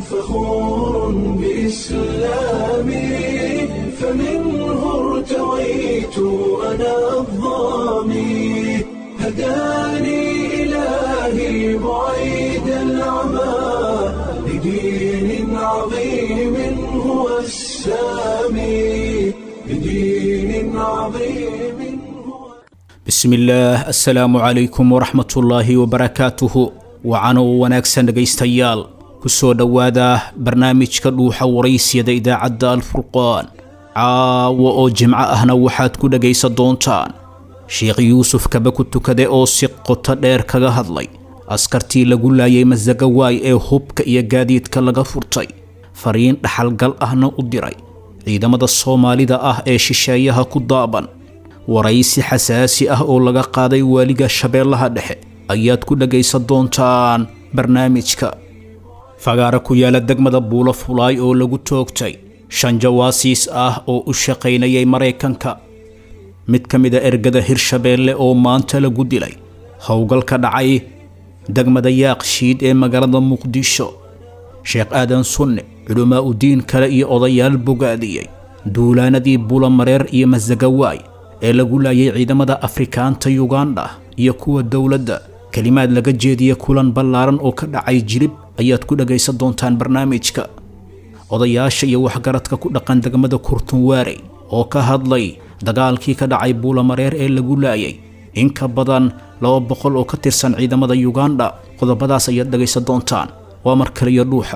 فخور بإسلامي فمنه ارتويت أنا الظامي هداني إلهي بعيد العمى لدين عظيم هو السامي لدين عظيم هو bismillaah assalaamu calaykum waraxmatullaahi wabarakaatuhu wacano wanaagsan dhegaystayaal ku soo dhowaada barnaamijka dhuuxa waraysyada idaacadda alfurqaan caawa oo jimco ahna waxaad ku dhegaysan doontaan sheekh yuusuf kaba ku tukade oo si qoto dheer kaga hadlay askartii lagu laayay masagawaay ee hubka iyo gaadiidka laga furtay fariin dhaxalgal ahna u diray ciidamada soomaalida ah ee shisheeyaha ku daaban waraysi xasaasi ah oo laga qaaday waaliga shabeellaha dhexe ayaad ku dhagaysan doontaan barnaamijka fagaara ku yaala degmada buulo fulaay oo lagu toogtay shan jawaasiis ah oo u shaqaynayay maraykanka mid ka mid a ergada hirshabeelle oo maanta lagu dilay howlgal ka dhacay degmada yaaqshiid ee magaalada muqdisho sheekh aadan sunne culamaa u diin kale iyo odayaal bogaadiyey duulaanadii bulamareer iyo masagawaay ee lagu laayay ciidamada afrikaanta yugandha iyo kuwa dowladda kelimaad laga jeediya kulan ballaaran oo ka dhacay jilib ayaad ku dhagaysan doontaan barnaamijka odayaasha iyo waxgaradka ku dhaqan degmada kurtunwaarey oo ka hadlay dagaalkii ka dhacay buulamareer ee lagu laayay in ka badan laba boqol oo ka tirsan ciidamada yugandha qodobadaas ayaad dhagaysan doontaan waa mar kaliyo dhuuxa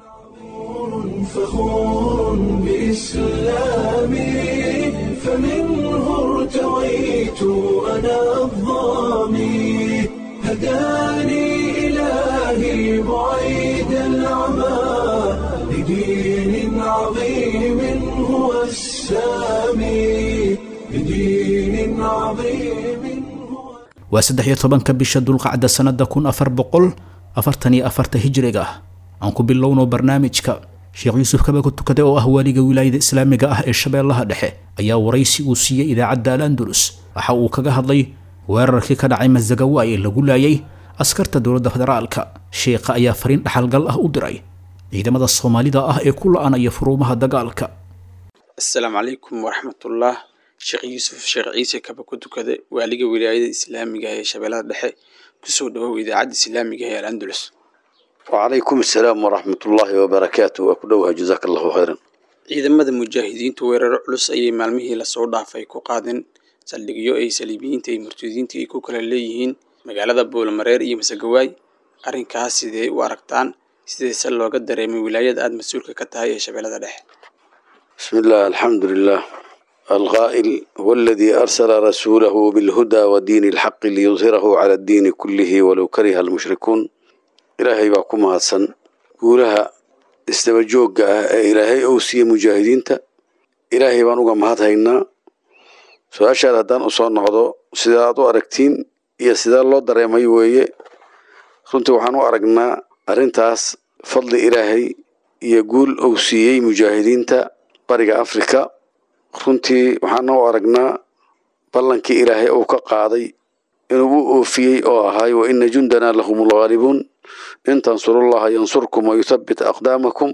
فخور بإسلامي فمنه ارتويت أنا الظامي هداني إلهي بعيد العمى لدين عظيم هو السامي لدين عظيم هو waa saddex iyo tobanka bisha dulqacda sannada kun afar boqol afartan iyo afarta hijriga aan ku bilowno barnaamijka sheekh yuusuf kaba ku tukade oo ah waaliga wilaayada islaamiga ah ee shabeellaha dhexe ayaa waraysi uu siiyey idaacadda al andalus waxa uu kaga hadlay weerarkii ka dhacay masagawaay ee lagu laayay askarta dowladda federaalka sheekha ayaa fariin dhaxalgal ah u diray ciidamada soomaalida ah ee ku la-anaya furuumaha dagaalka asalaamu calaykum waraxmatullah sheekh yuusuf sheekh ciise kaba ku tukade waaliga wilaayada islaamiga ee shabeellada dhexe kusoo dhawow idaacadda islaamiga ee al andalus وعليكم السلام ورحمة الله وبركاته وكلوها جزاك الله خيرا ciidamada mujaahidiintu weeraro culus ayay maalmihii lasoo dhaafay ku qaadeen saldhigyo ay saliibiyiinta iyo murtadiinta ay ku kala leeyihiin magaalada buulmareer iyo masagawaay arrinkaas sidee u aragtaan sideese looga dareemay wilaayada aada mas-uulka ka tahay ee shabeellada dhexe بسم الله الحمد لله القائل هو الذي أرسل رسوله بالهدى ودين الحق ليظهره على الدين كله ولو كره المشركون إلهي باكم هاتسن قولها استبجوك إلهي أوسي مجاهدين تا إلهي بانوغا مهات هينا سؤاشا هدان أصول نقضو سيدادو أركتين إيا سيداد الله دريمي ويه runtii waxaan u aragnaa arrintaas fadli ilaahay iyo guul uu siiyey mujaahidiinta bariga afrika runtii waxaan u aragnaa ballankii ilaahay uu ka qaaday inuu u oofiyey oo ahaay wa ina jundanaa lahum lghaalibuun in tansurullaha yansurkum wayuthabbit aqdaamakum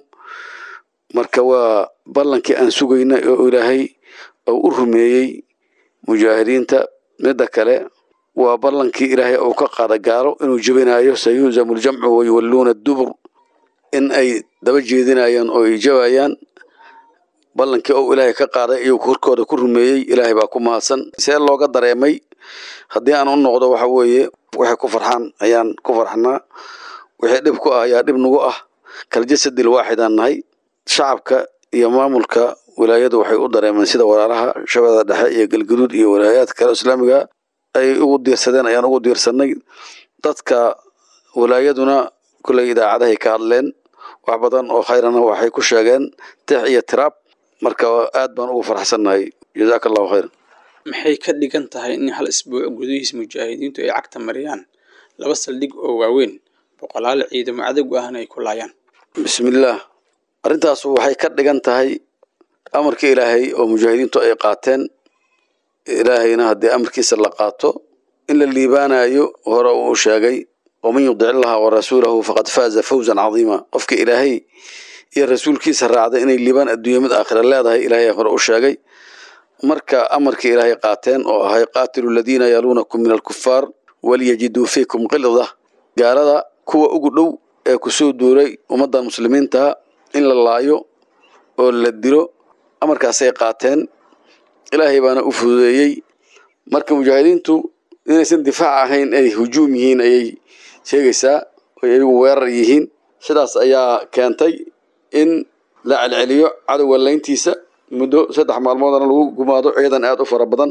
marka waa ballankii aan sugaynay oo ilaahay uu u rumeeyey mujaahidiinta midda kale waa ballankii ilaahay uu ka qaada gaalo inuu jebinayo sayuhzamu ljamcu wayuwalluuna dubur in ay daba jeedinayaan oo ay jabayaan ballankii uu ilaahay ka qaaday iyuu korkooda ku rumeeyey ilaahay baa ku mahadsan see looga dareemay haddii aan u noqdo waxa weeye waxay ku farxaan ayaan ku farxnaa wixii dhib ku ah ayaa dhib nagu ah kaljasadil waaxidaan nahay shacabka iyo maamulka wilaayadu waxay u dareemeen sida walaalaha shabeellada dhexe iyo galgaduud iyo walaayaadka kale islaamiga ay ugu diirsadeen ayaan ugu diirsanay dadka walaayaduna kulley idaacadahay ka hadleen wax badan oo khayrana waxay ku sheegeen tix iyo tiraab marka aad baan ugu faraxsannahay jazaaka allahu khayran maxay ka dhigan tahay in hal isbuuc gudihiis mujaahidiintu ay cagta mariyaan laba saldhig oo waaweyn boqolaal ciidamo cadowga ahna ay ku laayaan bismillaah arrintaas waxay ka dhigan tahay amarkii ilaahay oo mujaahidiintu ay qaateen ilaahayna haddii amarkiisa la qaato in la liibaanayo hore uu sheegay waman yudic illaha warasuulahu faqad faaza fawzan cadiima qofka ilaahay iyo rasuulkiisa raacda inay liibaan adduunya mid aakhira leedahay ilaahay hore u sheegay marka amarkii ilaahay qaateen oo ahay qaatilu ladiina yaluunakum min alkufaar waliyajiduu fiikum qilda gaalada kuwa ugu dhow ee kusoo duuray ummaddan muslimiintaha in la laayo oo la dilo amarkaasay qaateen ilaahay baana u fududeeyey marka mujaahidiintu inaysan difaac ahayn ay hujuum yihiin ayay sheegaysaa oy ayagu weerar yihiin sidaas ayaa keentay in la celceliyo cadowga layntiisa muddo saddex maalmoodana lagu gumaado ciidan aada u fara badan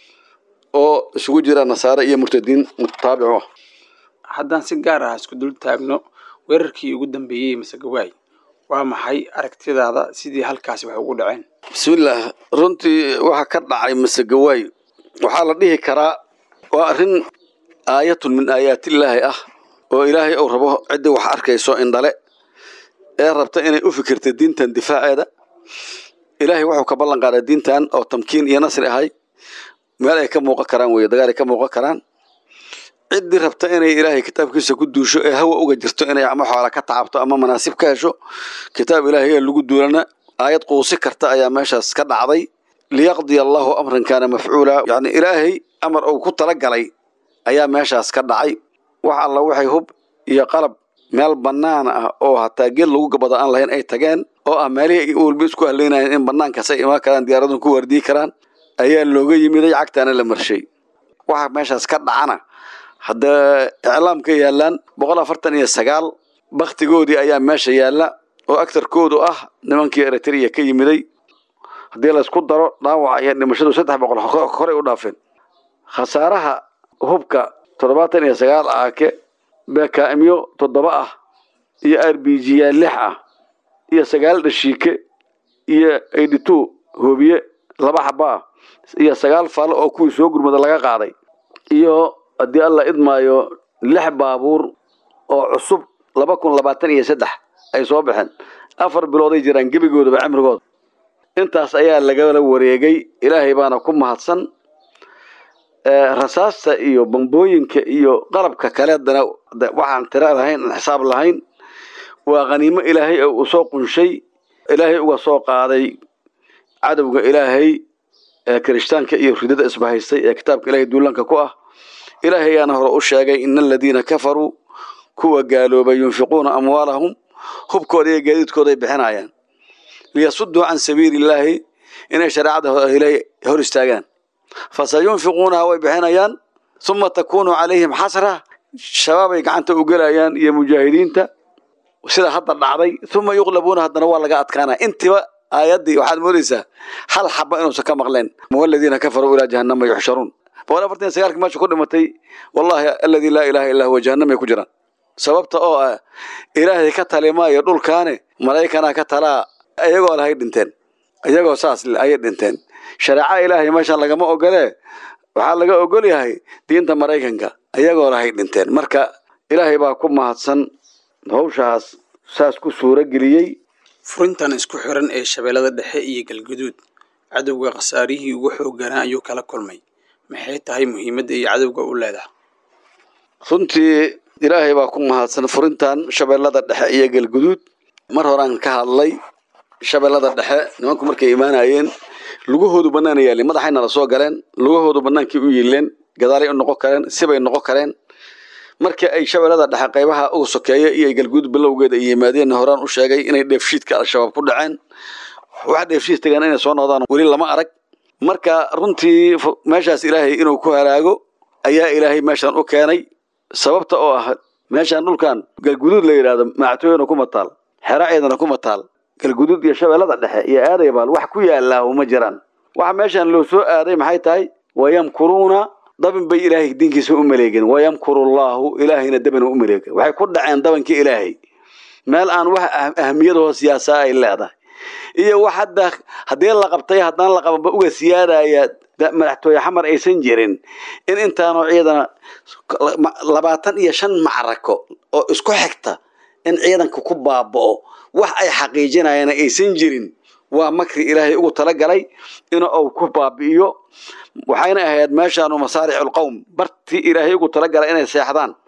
oo isugu jira nasaare iyo murtadiin mutaabicu ah haddaan si gaar ah isku dul taagno weerarkii ugu dambeeyey masegawaay waa maxay aragtidaada sidii halkaasi wax ugu dhaceen bismillaah runtii waxa ka dhacay masegawaay waxaa la dhihi karaa waa arrin aayatun min aayaatillaahi ah oo ilaahay uu rabo ciddii wax arkayso indhale ee rabta inay u fikirta diintan difaaceeda ilaahay wuxuu ka ballan qaaday diintan oo tamkiin iyo nasri ahay meel ay ka muuqan karaan weye dagaal ay ka muuqan karaan ciddii rabta inay ilaahay kitaabkiisa ku duusho ee hawa uga jirto inay ama xoola ka tacabto ama manaasib ka hesho kitaab ilaahay ee lagu duulana aayad quusi karta ayaa meeshaas ka dhacday liyaqdiya allahu amran kaana mafcuula yacni ilaahay amar uu ku talagalay ayaa meeshaas ka dhacay wax alla waxay hub iyo qalab meel bannaan ah oo hataa geed lagu gabado aan lahayn ay tageen oo ah meelihii walba isku haleynayeen in bannaankaasay imaan karaan diyaaradun ku wardiyi karaan ayaa looga yimiday cagtaana la marshay waxa meeshaas ka dhacana hadda iclaamka yaalaan boqol afartan iyo sagaal baktigoodii ayaa meesha yaalla oo agtarkoodu ah nimankii eritrea ka yimiday haddii laysku daro dhaawaca iyo dhimashadu saddex boqol horey u dhaafeen khasaaraha hubka toddobaatan iyo sagaal aake beekaa'imyo toddoba ah iyo r b g ya lix ah iyo sagaal dhashiike iyo eighty two hoobiye laba xaba ah iyo sagaal falo oo kuwii soo gurmada laga qaaday iyo haddii alla idmaayo lix baabuur oo cusub laba kun labaatan iyo saddex ay soo baxeen afar bilooday jiraan gebigoodaba cimrigooda intaas ayaa lagala wareegay ilaahay baana ku mahadsan rasaasta iyo bambooyinka iyo qalabka kaleedana waxaan tiro lahayn aan xisaab lahayn waa khaniimo ilaahay oo uu soo qunshay ilaahay uga soo qaaday cadowga ilaahay ee kirishtaanka iyo ridada isbahaystay ee kitaabka ilaahay duulanka ku ah ilaahay ayaana hore u sheegay ina aladiina kafaruu kuwa gaaloobay yunfiquuna amwaalahum hubkooda iyo gaadiidkooda ay bixinayaan liyasuduu can sabiili illaahi inay shareecada ilaahay hor istaagaan fasayunfiquunaha way bixinayaan uma takunu calayhim xasra shabaabay gacanta u gelayaan iyo mujaahidiinta sida hadda dhacday uma yuqlabuuna haddana waa laga adkaanaya intiba aayaddii waxaad moodaysaa hal xaba inuusan ka maqleen waladiina kafaruu ilaa jahannama yuxsharuun boqol afartan iyo sagaalki meesha ku dhimatay wallahi aladii laa ilaha illa huwa jahannamay ku jiraan sababta oo ah ilaahay ka tali maayo dhulkaane malaa'ikanaa ka talaa iyagoo lahay dhinteen iyagoo saas ayay dhinteen shareeca ilaahay meeshan lagama ogolee waxaa laga ogol yahay diinta maraykanka iyagoo lahay dhinteen marka ilaahay baa ku mahadsan hawshaas saas ku suuro geliyey furintan isku xiran ee shabeellada dhexe iyo galguduud cadowga khasaarihii ugu xoogganaa ayuu kala kulmay maxay tahay muhiimadda iyo cadowga u leedahay runtii ilaahay baa ku mahadsan furintan shabeellada dhexe iyo galguduud mar horaan ka hadlay shabeellada dhexe nimanku markay imaanayeen lugahoodu bannaan yaalin madaxayna la soo galeen lugahoodu bannaankii u yiileen gadaalay u noqon kareen sibay noqon kareen markii ay shabeellada dhexe qaybaha uga sokeeya iyo galguud bilowgeeda ay yimaadeen horaan u sheegay inay dheefshiidka al-shabaab ku dhaceen waxa dheefshiid tagaan inay soo noqdaan weli lama arag marka runtii meeshaas ilaahay inuu ku halaago ayaa ilaahay meeshan u keenay sababta oo ah meeshan dhulkan galguduud la yidhaahdo mactooyana kuma taal xeraceedana kuma taal galguduud iyo shabeellada dhexe iyo aadaybaal wax ku yaallaa uma jiraan waxa meeshan loo soo aaday maxay tahay wayamkuruuna dabin bay ilaahay diinkiisa u maleegeen wayamkurullaahu ilaahayna dabin u maleegen waxay ku dhaceen dabankii ilaahay meel aan wax ahmiyadahoo siyaasaa ay leedahay iyo wax hadda haddii la qabtay haddaan la qabanba uga siyaadaya madaxtooye xamar aysan jirin in intaanoo ciidana labaatan iyo shan macrako oo isku xigta in ciidanka ku baaba'o wax ay xaqiijinayaan aysan jirin waa makri ilaahay ugu talagalay in uu ku baabi'iyo waxayna ahayd meeshaanu masaariculqowm bartii ilaahay ugu talagalay inay seexdaan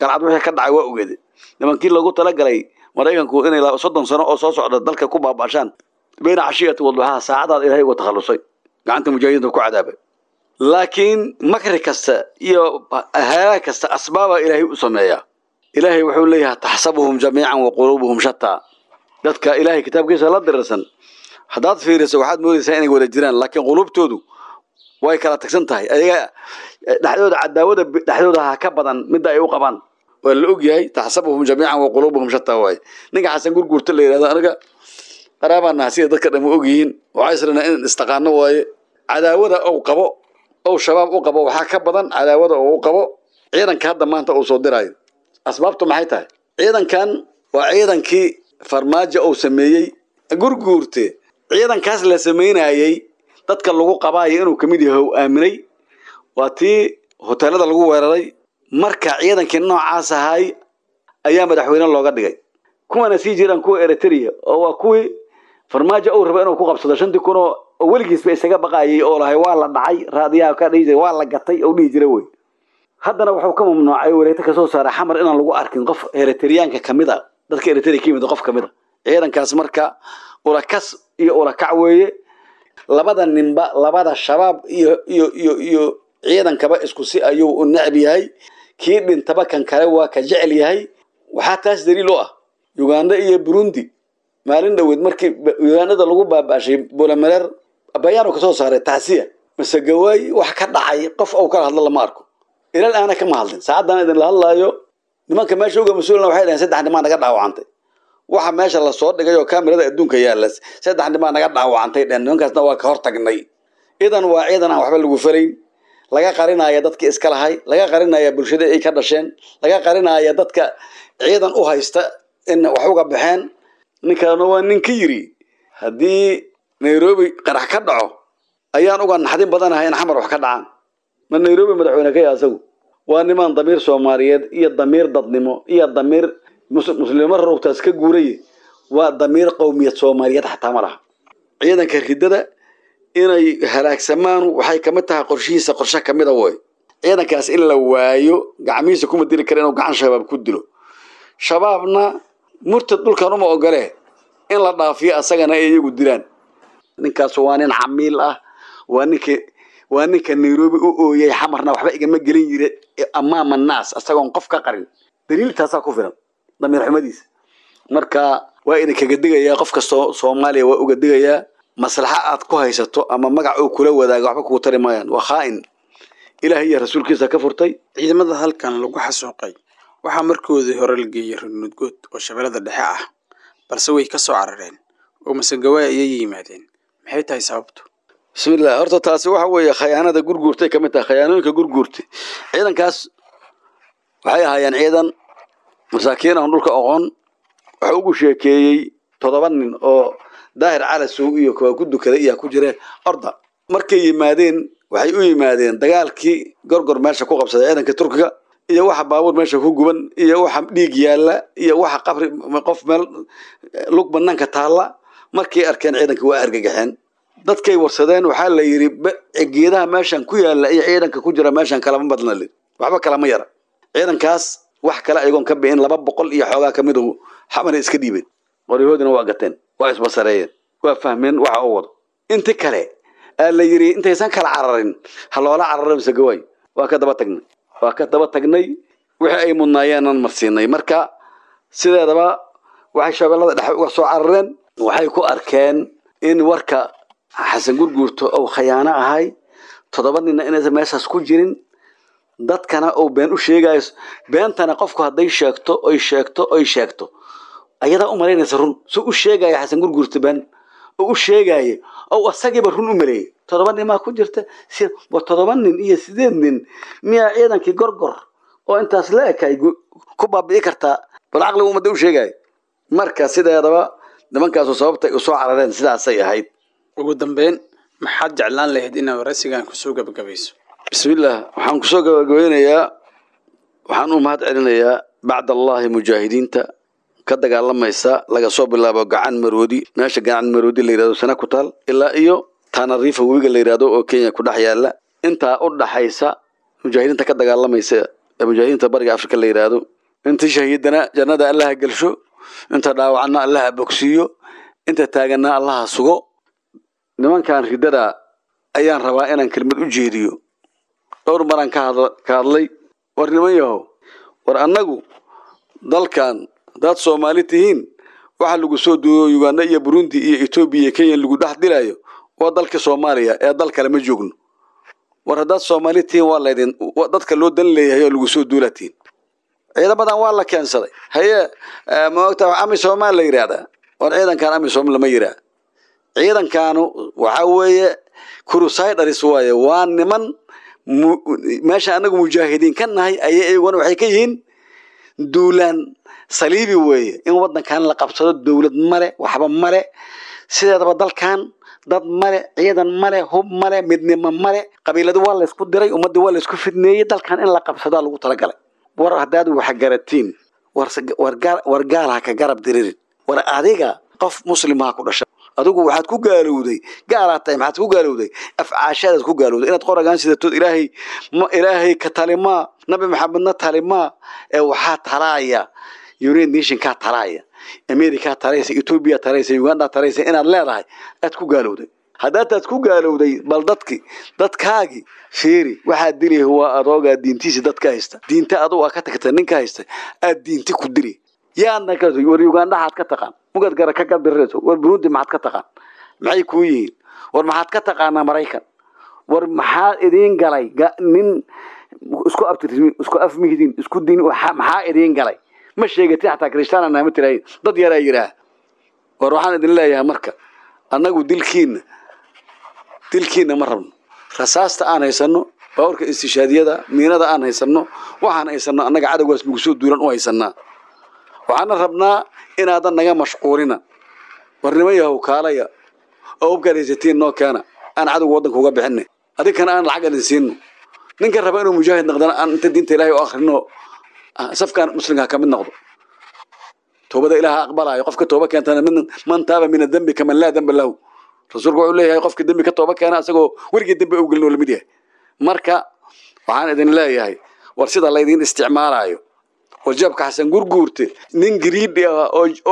galcad wixii ka dhacay waa ogeede nimankii loogu talagalay maraykanku inay soddon sano oo soo socda dalka ku baabashaan bayna cashiyati wadduxaha saacadaad ilaahay uga takhallusay gacanta mujaahidiinta ku cadaabay laakiin makri kasta iyo halaag kasta asbaaba ilaahay u sameeyaa ilaahay wuxuu leeyahay taxsabuhum jamiican wa quluubuhum shataa dadka ilaahay kitaabkiisa la dirirsan haddaad fiiriso waxaad moodaysaa inay wada jiraan laakiin quluubtoodu way kala tagsan tahay ayaga dhexdooda cadaawada dhexdooda ha ka badan midda ay u qabaan waa la ogyahay taxsabuhum jamiican wa quluubuhum shataa waaye ninka xasan gurguurta la yidhahdo aniga qaraabaan naha sida dadka dhan og yihiin waxaa israna in istaqaano waaye cadaawada ou qabo ou shabaab u qabo waxaa ka badan cadaawada ou u qabo ciidanka hadda maanta uu soo diraayo asbaabtu maxay tahay ciidankan waa ciidankii farmaajo uu sameeyey gurguurte ciidankaas la samaynayey dadka lagu qabaayo inuu kamid yahay u aaminay waa tii hoteelada lagu weeraray marka ciidankii noocaas ahay ayaa madaxweyne looga dhigay kuwana sii jiraan kuwa eritrea oo waa kuwii farmaajo uu raba inuu ku qabsado shantii kun oo weligiisba isaga baqayay oo lahay waa la dhacay raadiyaha ka dhihi jiray waa la gatay oo dhihi jira wey haddana wuxuu ka mamnuucay wareegto kasoo saaray xamar inaan lagu arkin qof eritriyaanka kamid a dadka eritrea ka yimid qof kamid a ciidankaas marka ulakas iyo ulakac weeye labada ninba labada shabaab iyo iyo iyo iyo ciidankaba isku si ayuu u necb yahay kii dhintaba kan kale waa ka jecel yahay waxaa taas daliil u ah uganda iyo burundi maalin dhoweed markii ugandada lagu baaba'shay bulamereer bayaanu kasoo saaray tacsiya mase gawaay wax ka dhacay qof ou kala hadlo lama arko ilal aana kama hadlin saacaddan idinla hadlaayo nimanka meesha uga mas-uulna waxay dhaheen saddex nimaa naga dhaawacantay waxa meesha lasoo dhigay oo kamerada adduunka yaalla saddex nimaa naga dhaawacantay dheen nimankaasna waa ka hortagnay idan waa ciidan aan waxba lagu farayn laga qarinaya dadkii iska lahay laga qarinaya bulshada ay ka dhasheen laga qarinaya dadka ciidan u haysta in wax uga baxeen ninkaana waa nin ka yiri haddii nairobi qarax ka dhaco ayaan uga naxdin badanahay in xamar wax ka dhacaan ma nairobi madaxweyne ka yaha asagu waa nimaan damiir soomaaliyeed iyo damiir dadnimo iyo damiir muslimo rowtaas ka guuraye waa damiir qowmiyad soomaaliyeed xataa ma laha ciidanka ridada inay halaagsamaan waxay kamid tahay qorshihiisa qorshe kamida woy ciidankaas in la waayo gacmihiisa kuma dili kara inuu gacan shabaab ku dilo shabaabna murtad dhulkan uma ogole in la dhaafiyo asagana ay iyagu dilaan ninkaas waa nin camiil ah waa ninka waa ninka nairobi u ooyay xamarna waxba igama gelin jire amaama naas asagoon qof ka qarin daliiltaasaa ku filan damiir xumadiisa marka waa idinkaga digayaa qof kastoo soomaaliya waa uga digayaa maslaxa aad ku haysato ama magac uu kula wadaaga waxba kugu tari maayaan waa khaa'in ilaah iyo rasuulkiisa ka furtay ciidamada halkan lagu xasuuqay waxaa markoodii hore la geeyey runudgood oo shabeellada dhexe ah balse way ka soo carareen oo masegawaay ayay yimaadeen maxay tahay sababtu bismillah horta taasi waxa weeye khayaanada gurguurtay ka mid tahay khayaanooyinka gurguurtay ciidankaas waxay ahaayeen ciidan masaakiin aan dhulka oqon waxa ugu sheekeeyey toddoba nin oo daahir calasow iyo kuwa ku dukaday iyaa ku jire orda markay yimaadeen waxay u yimaadeen dagaalkii gorgor meesha ku qabsaday ciidanka turkiga iyo waxa baabuur meesha ku guban iyo waxa dhiig yaalla iyo waxa qabri qof meel lug banaanka taalla markay arkeen ciidanka waa argagaxeen dadkay warsadeen waxaa la yidhi geedaha meeshan ku yaalla iyo ciidanka ku jira meeshan kalama badna li waxba kalama yara ciidankaas wax kale ayagoon ka bi'in laba boqol iyo xoogaa ka midu xamana iska dhiibeen qoryahoodina waa gateen waa isbasareeyeen waa fahmeen waxa uu wado inti kale aa la yidhi intaysan kala cararin ha loola cararo mise gawaay waa ka daba tagnay waa ka daba tagnay wixii ay mudnaayeenan marsiinay marka sideedaba waxay shabeellada dhexe uga soo carareen waxay ku arkeen in warka xasan gurguurto ou khayaano ahay toddoba ninna inaysan meeshaas ku jirin dadkana uu been u sheegayo beentana qofku hadday sheegto oy sheegto oy sheegto ayadaa u malaynaysa run su u sheegaya xasan gurguurta been oo u sheegaayo oo asagiiba run u maleeyay toddoba nin maa ku jirta wa toddoba nin iyo sideed nin miyaa ciidankii gorgor oo intaas la ekay ku baabi'i kartaa bal caqliga ummadda u sheegaayo marka sideedaba nimankaasu sababtay u soo carareen sidaasay ahayd ugu dambeyn maxaad jeclaan lahayd inaad waraysigan kusoo gabagabayso bismillaah waxaan kusoo gabagabeynayaa waxaan u mahad celinayaa bacd allahi mujaahidiinta ka dagaalamaysa laga soo bilaabo gacan maroodi meesha gacan maroodi la yidhahdo sana ku taal ilaa iyo taanariifa webiga la yidhahdo oo kenya ku dhex yaalla intaa u dhaxaysa mujaahidiinta ka dagaalamaysa ee mujaahidiinta bariga afrika la yidhaahdo inta shahiidana jannada allaha gelsho inta dhaawacna allaha bogsiiyo inta taaganna allaha sugo nimankan riddada ayaan rabaa inaan kelmad u jeediyo dhowr maraan ka hadlay war niman yahow war annagu dalkan haddaad soomaali tihiin waxa lagu soo duuyo uganda iyo burundi iyo etoobiya iyo kenya lagu dhex dilayo waa dalka soomaaliya ee dal kale ma joogno war haddaad soomaali tihiin waa laydin dadka loo dan leeyahay oo lagu soo duulatiin ciidamadan waa la keensaday haye ma ogta amisom la yidhaahdaa war ciidankan amisom lama yiraa ciidankaanu waxa weeye crusiders waaye waa niman meesha anagu mujaahidiin ka nahay ayay iyaguna waxay ka yihiin duulaan saliibi weeye in wadankan la qabsado dowlad male waxba male sideedaba dalkan dad male ciidan male hub male midnimo male qabiiladu waa laysku diray ummadii waa laysku fidneeyey dalkan in la qabsadaa lagu talagalay war haddaad wax garatiin war gaal ha ka garab diririn war adiga qof muslimaha ku dhashay adigu waxaad ku gaalowday gaalaad tahay maxaad ku gaalowday afcaashaadaad ku gaalowday inaad qoragaan sidatood ilaahay ilaahay ka talimaa nabi maxamedna talimaa ee waxaa talaaya united nationkaa talaaya amerikaa talaysa etoobiya talaysa uganda talaysa inaad leedahay aad ku gaalowday haddaataad ku gaalowday bal dadki dadkaagii fiiri waxaad dili waa adoogaa diintiisi dadka haysta diinta adugu aa ka tagta ninka haysta aad diinti ku dili yaadna ka war uganda xaad ka taqaan mugad gara ka gadirayso war burundi maxaad ka taqaan maxay kuu yihiin war maxaad ka taqaanaa maraykan war maxaa idiin galay nin isku abtirmi isku afmihidin isku din maxaa idiin galay ma sheegatin xataa krishtaana naama tirahin dad yaraa yidhaah war waxaan idin leeyahay marka annagu dilkiina dilkiina ma rabno rasaasta aan haysano baawarka istishaadiyada miinada aan haysano waxaan haysano annaga cadowgaas nagu soo duulan u haysanaa waxaana rabnaa inaadan naga mashquulina war niman yahow kaalaya oo ubkaad haysatiin noo keena aan cadowga waddanka uga bixinay adinkana aan lacag idin siino ninka raba inuu mujaahid noqdana aan inta diinta ilaahay u akhrino safkaan muslimka ka mid noqdo toobada ilaaha aqbalayo qofka tooba keentana man taaba min adembi kaman laa demba lahu rasuulku wuxuu leeyahay qofka dembi ka tooba keena asagoo weligii dembi ugelin oo lamid yahay marka waxaan idin leeyahay war sida laydin isticmaalayo warjaabka xasan gurguurte nin gariidhi ah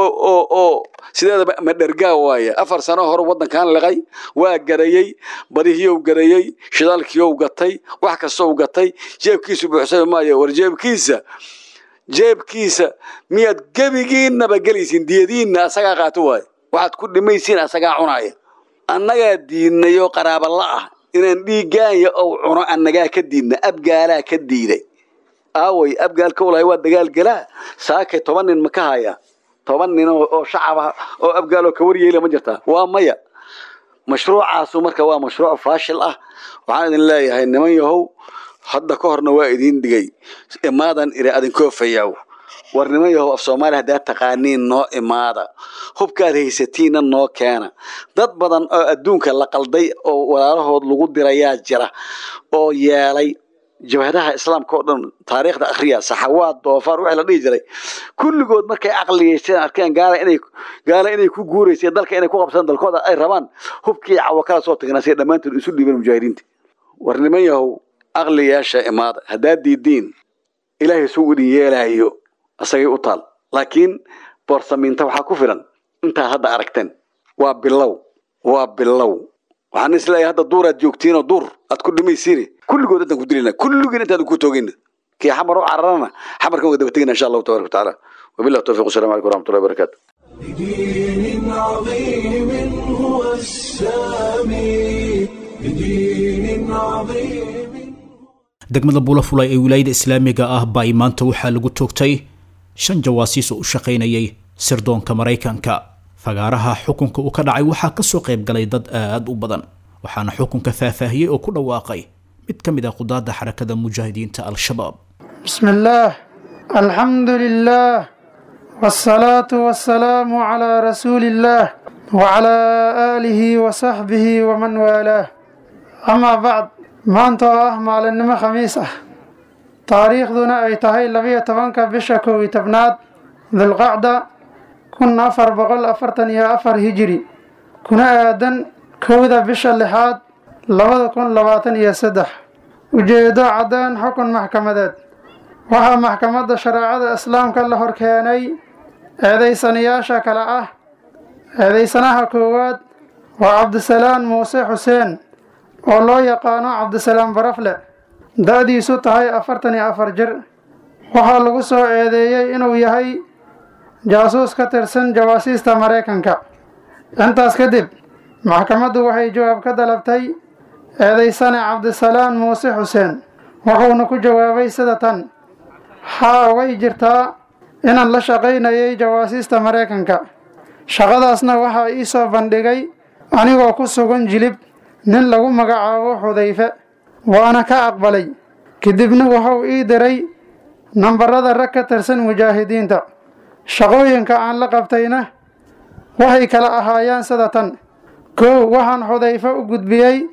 oo sideedaba madhergaa waaya afar sano hore waddankan liqay waa garayey badihiyow garayey shidaalkiyow gatay wax kastow gatay jeebkiisu buuxsami maayo war jeebkiisa jeebkiisa miyaad gebigiinaba gelaysiin diyadiinna asagaa qaato waayo waxaad ku dhimaysiin asagaa cunaaya annagaa diidnayoo qaraabala ah inaan dhiiggaanya ou cuno annagaa ka diidna abgaalaa ka diiday aaway abgaalka ulahay waa dagaal galaa saakay toban nin ma ka hayaa toban nin oo shacaba oo abgaaloo ka waryeela ma jirtaa waa maya mashruucaasu marka waa mashruuc faashil ah waxaan idin leeyahay niman yahow hadda ka horna waa idiin dhigay imaadan iri adinkoofayaw war niman yahow af soomaaliya haddaad taqaaniin noo imaada hubkaad haysatiinna noo keena dad badan oo adduunka la qalday oo walaalahood lagu dirayaa jira oo yeelay jabhadaha islaamka oo dhan taariikhda akhriya saxawaad doofaar wixii la dhihi jiray kulligood markay caqliyeysteen arkeen gaala inay gaala inay ku guuraysay dalka inay ku qabsadaan dalkooda ay rabaan hubkii cawo kala soo tagnaa si dhammaantood isu dhiibeen mujaahidiinta war niman yahow aqliyaasha imaada haddaad diidiin ilaahay suu idin yeelaayo asagay u taal laakiin boorsamiinta waxaa ku filan intaad hadda aragteen waa bilow waa bilow waxaan isleeyahay hadda duuraad joogtiinoo duur aad ku dhimaysiine kulligood intaan ku dilina kulligiin intaan ku toogayna kii xamar u cararana xamarkan waa daba tegina insha allahu tabaraka watacaala wabillahi tawfiq wasalamu calaykum waraxmatullahi wabarakaatu بدين عظيم هو السامي بدين عظيم degmada bulafulay ee wilaayada islaamiga ah baa maanta waxaa lagu toogtay shan jawaasiis oo u shaqaynayay sirdoonka maraykanka fagaaraha xukunka uu ka dhacay waxaa kasoo qayb galay dad aad u badan waxaana xukunka faahfaahiyey oo ku dhawaaqay mid ka mid ah qudaadda xarakada mujaahidiinta al-shabaab بسم الله الحمد لله والصلاة والسلام على رسول الله وعلى آله وصحبه ومن والاه أما بعد ما أنت آه معلنما خميسة تاريخ دون أي تهي لبية تبانك بشكو تبناد ذي القعدة كنا أفر بقل أفرتن يا أفر هجري كنا آدن كوذا بش اللحاد لبدا كن لباتن يا سدح وجيدا عدان حكم محكمة waxaa maxkamadda shareecada islaamka la hor keenay eedaysanayaasha kale ah eedaysanaha koowaad waa cabdisalaan muuse xuseen oo loo yaqaano cabdisalaam barafle da-diisu tahay afartan iyo afar jir waxaa lagu soo eedeeyey inuu yahay jaasuus ka tirsan jawaasiista maraykanka intaas kadib maxkamaddu waxay jawaab ka dalabtay eedaysane cabdisalaan muuse xuseen wuxuuna ku jawaabay sida tan haa way jirtaa inaan la shaqaynayay jawaasiista maraykanka shaqadaasna waxaa ii soo bandhigay anigoo ku sugan jilib nin lagu magacaabo xudayfe waana ka aqbalay kadibna wuxuu ii diray nambarada rag ka tirsan mujaahidiinta shaqooyinka aan la qabtayna waxay kala ahaayeen sida tan kow waxaan xudayfe u gudbiyey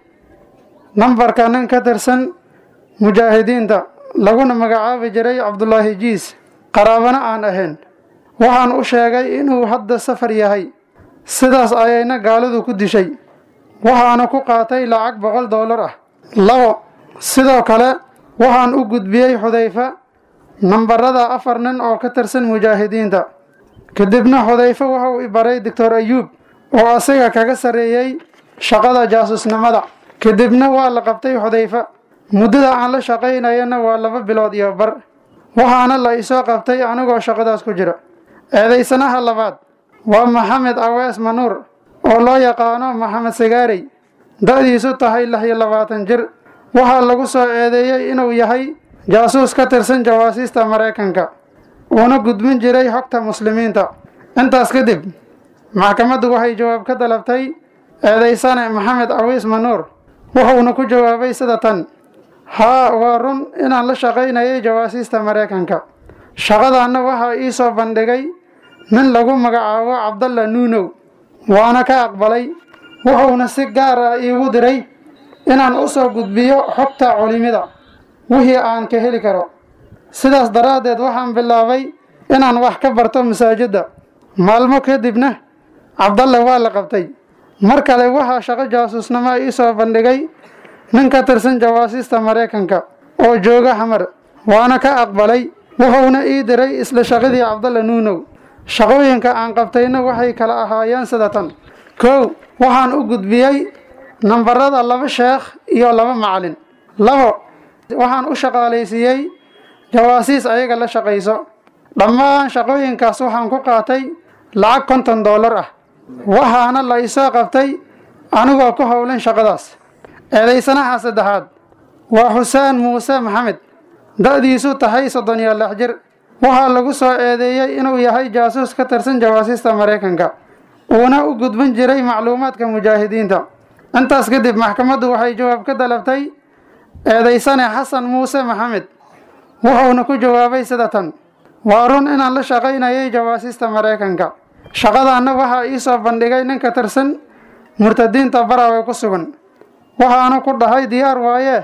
nambarka nin ka tirsan mujaahidiinta laguna magacaabi jiray cabdulaahi jiis qaraabana aan ahayn waxaan u sheegay inuu hadda safar yahay sidaas ayayna gaalidu ku dishay waxaana ku qaatay lacag boqol doolar ah labo sidoo kale waxaan u gudbiyey xudayfe nambarada afar nin oo ka tirsan mujaahidiinta kadibna xudayfe wuxuu i baray doctor ayuub oo asiga kaga sarreeyey shaqada jaasusnimada kadibna waa la qabtay xudayfe muddada aan la shaqaynayana waa laba bilood iyo bar waxaana la isoo qabtay anigoo shaqadaas ku jira eedaysanaha labaad waa maxamed awees manuur oo loo yaqaano maxamed sagaarey da-diisu tahay lix iyo labaatan jir waxaa lagu soo eedeeyey inuu yahay jaasuus ka tirsan jawaasiista maraykanka uuna gudbin jiray xogta muslimiinta intaas kadib maxkamaddu waxay jawaab ka dalabtay eedaysane maxamed awiis manuur wuxuuna ku jawaabay sida tan haa waa run inaan la shaqaynayay jawaasiista maraykanka shaqadaanna waxaa ii soo bandhigay nin lagu magacaabo cabdalla nuunow waana ka aqbalay wuxuuna si gaar ah iigu diray inaan u soo gudbiyo xogta culimida wixii aan ka heli karo sidaas daraaddeed waxaan bilaabay inaan wax ka barto masaajidda maalmo kadibna cabdalle waa la qabtay mar kale waxaa shaqo jaasuusnimo ii soo bandhigay nin ka tirsan jawaasiista maraykanka oo jooga xamar waana ka aqbalay wuxuuna ii diray isla shaqadii cabdalle nuunow shaqooyinka aan qabtayna waxay kala ahaayeen sida tan kow waxaan u gudbiyey nambarada laba sheekh iyo laba macalin labo waxaan u shaqaalaysiiyey jawaasiis ayaga la shaqayso dhammaan shaqooyinkaas waxaan ku qaatay lacag konton doolar ah waxaana la isoo qabtay anigoo ku howlan shaqadaas eedaysanaha saddexaad waa xuseen muuse maxamed da-diisu tahay soddon iyo lix jir waxaa lagu soo eedeeyey inuu yahay jaasuus ka tirsan jawaasiista maraykanka uuna u gudbin jiray macluumaadka mujaahidiinta intaas kadib maxkamaddu waxay jawaab ka dalabtay eedaysane xasan muuse maxamed wuxuuna ku jawaabay sida tan waa run inaan la shaqaynayay jawaasiista maraykanka shaqadaanna waxaa ii soo bandhigay nin ka tirsan murtadiinta barawe ku sugan waxaana ku dhahay diyaar waaye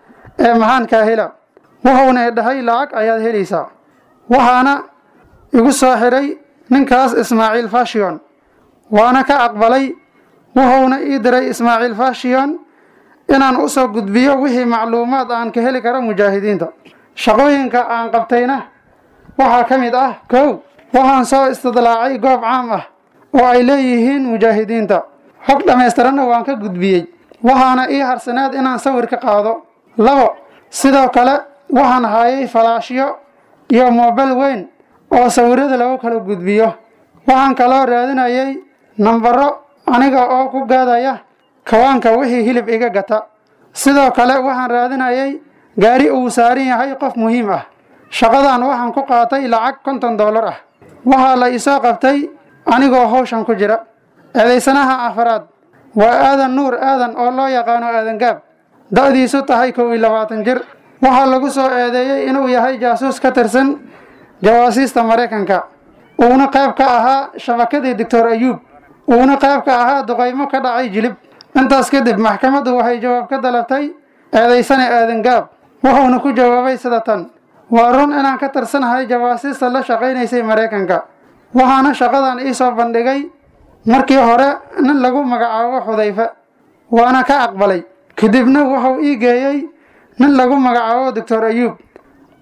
ee maxaan kaa hela wuxuuna idhahay lacag ayaad helaysaa waxaana igu soo xidhay ninkaas ismaaciil fashiyon waana ka aqbalay wuxuuna ii diray ismaaciil fashiyon inaan u soo gudbiyo wixii macluumaad aan ka heli karo mujaahidiinta shaqooyinka aan qabtayna waxaa ka mid ah kow waxaan soo istidlaacay goob caam ah oo ay leeyihiin mujaahidiinta xog dhammaystiranna waan ka gudbiyey waxaana ii harsaneed inaan sawir ka qaado labo sidoo kale waxaan haayay falaashyo iyo moobel weyn oo sawirada lagu kala gudbiyo waxaan kaloo raadinayay nambaro aniga oo ku gaadaya kawaanka wixii hilib iga gata sidoo kale waxaan raadinayay gaari uu saaran yahay qof muhiim ah shaqadan waxaan ku qaatay lacag konton doolar ah waxaa la isoo qabtay anigoo hawshan ku jira eedaysanaha afaraad waa aadan nuur aadan oo loo yaqaano aadan gaab da-diisu tahay kow iyo labaatan jir waxaa lagu soo eedeeyey inuu yahay jaasuus ka tirsan jawaasiista maraykanka uuna qayb ka ahaa shabakadii doctor ayuub uuna qayb ka ahaa duqaymo ka dhacay jilib intaas kadib maxkamaddu waxay jawaab ka dalabtay eedaysane aadan gaab wuxuuna ku jawaabay sida tan waa run inaan ka tirsanahay jawaasiista la shaqaynaysay maraykanka waxaana shaqadan ii soo bandhigay markii hore nin lagu magacaabo xudayfe waana ka aqbalay kadibna wuxuu ii geeyey nin lagu magacaabo doctor ayuub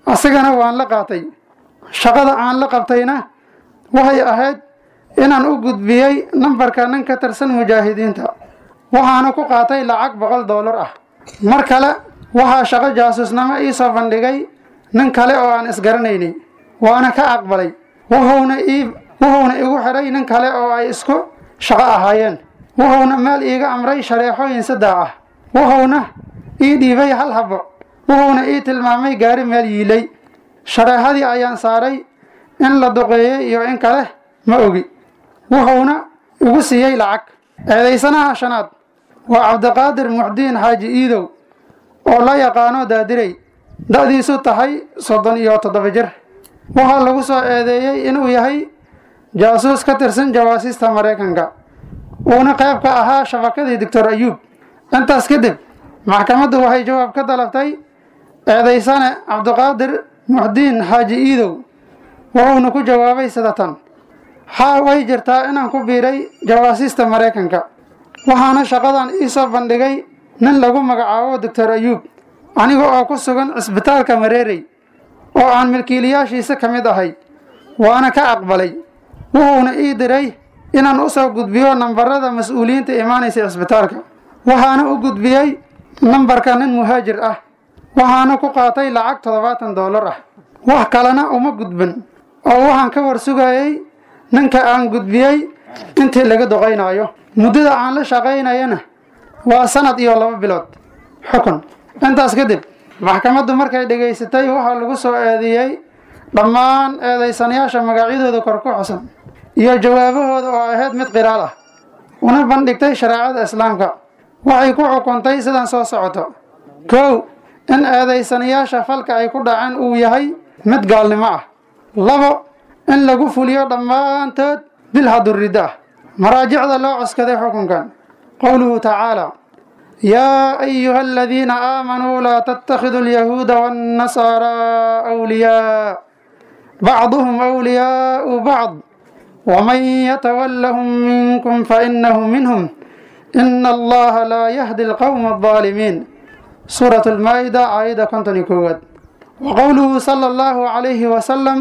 asigana waan la qaatay shaqada aan la qabtayna waxay ahayd inaan u gudbiyey nambarka nin ka tirsan mujaahidiinta waxaana ku qaatay lacag boqol doolar ah mar kale waxaa shaqo jaasuusnimo ii soo bandhigay nin kale oo aan isgaranaynay waana ka aqbalay wuxuuna ii wuxuuna igu xidhay nin kale oo ay isku shaqo ahaayeen wuxuuna meel iiga amray shareexooyin saddex ah wuxuuna ii dhiibay hal habbo wuxuuna ii tilmaamay gaari meel yiilay shareexadii ayaan saaray in la duqeeyey iyo in kale ma ogi wuxuuna igu siiyey lacag eedaysanaha shanaad waa cabdiqaadir muxdiin xaaji iidow oo la yaqaano daadirey da'diisu tahay soddon iyo toddoba jir waxaa lagu soo eedeeyey inuu yahay jaasuus ka tirsan jawaasiista maraykanka uuna qayb ka ahaa shabakadii doctor ayuub intaas kadib maxkamaddu waxay jawaab ka dalabtay eedaysane cabdiqaadir muxdiin xaaji iidow wuxuuna ku jawaabay sida tan haa way jirtaa inaan ku biiray jawaasiista maraykanka waxaana shaqadan ii soo bandhigay nin lagu magacaabo doctor ayuub aniga oo ku sugan cisbitaalka mareerey oo aan milkiilayaashiisa ka mid ahay waana ka aqbalay wuxuuna ii diray inaan u soo gudbiyo nambarada mas-uuliyiinta imaanaysa cisbitaalka waxaana u gudbiyey nambarka nin muhaajir ah waxaana ku qaatay lacag toddobaatan doolar ah wax kalena uma gudbin oo waxaan ka war sugayey ninka aan gudbiyey intii laga doqaynaayo muddada aan la shaqaynayana waa sanad iyo laba bilood xukun intaas kadib maxkamaddu markay dhegaysatay waxaa lagu soo eedeeyey dhammaan eedaysanayaasha magacyadooda kor ku xusan iyo jawaabahooda oo ahayd mid qiraal ah una bandhigtay shareecada islaamka waxay ku xukuntay sidan soo socoto kow in eedaysanayaasha falka ay ku dhaceen uu yahay mid gaalnimo ah labo in lagu fuliyo dhammaantood bil haduridda ah maraajicda loo coskaday xukunkan qowluhu tacaala yaa ayuha aladiina aamanuu laa tattakhiduu alyahuuda waannasaaraa awliyaa bacduhum awliyaau bacd waman yatawallahum minkum fainahu minhum ina allaha laa yahdi alqowma aldaalimiin suurat almaa-ida aayadda konton iyo koowaad wa qowluhu sala allahu calayhi wasalam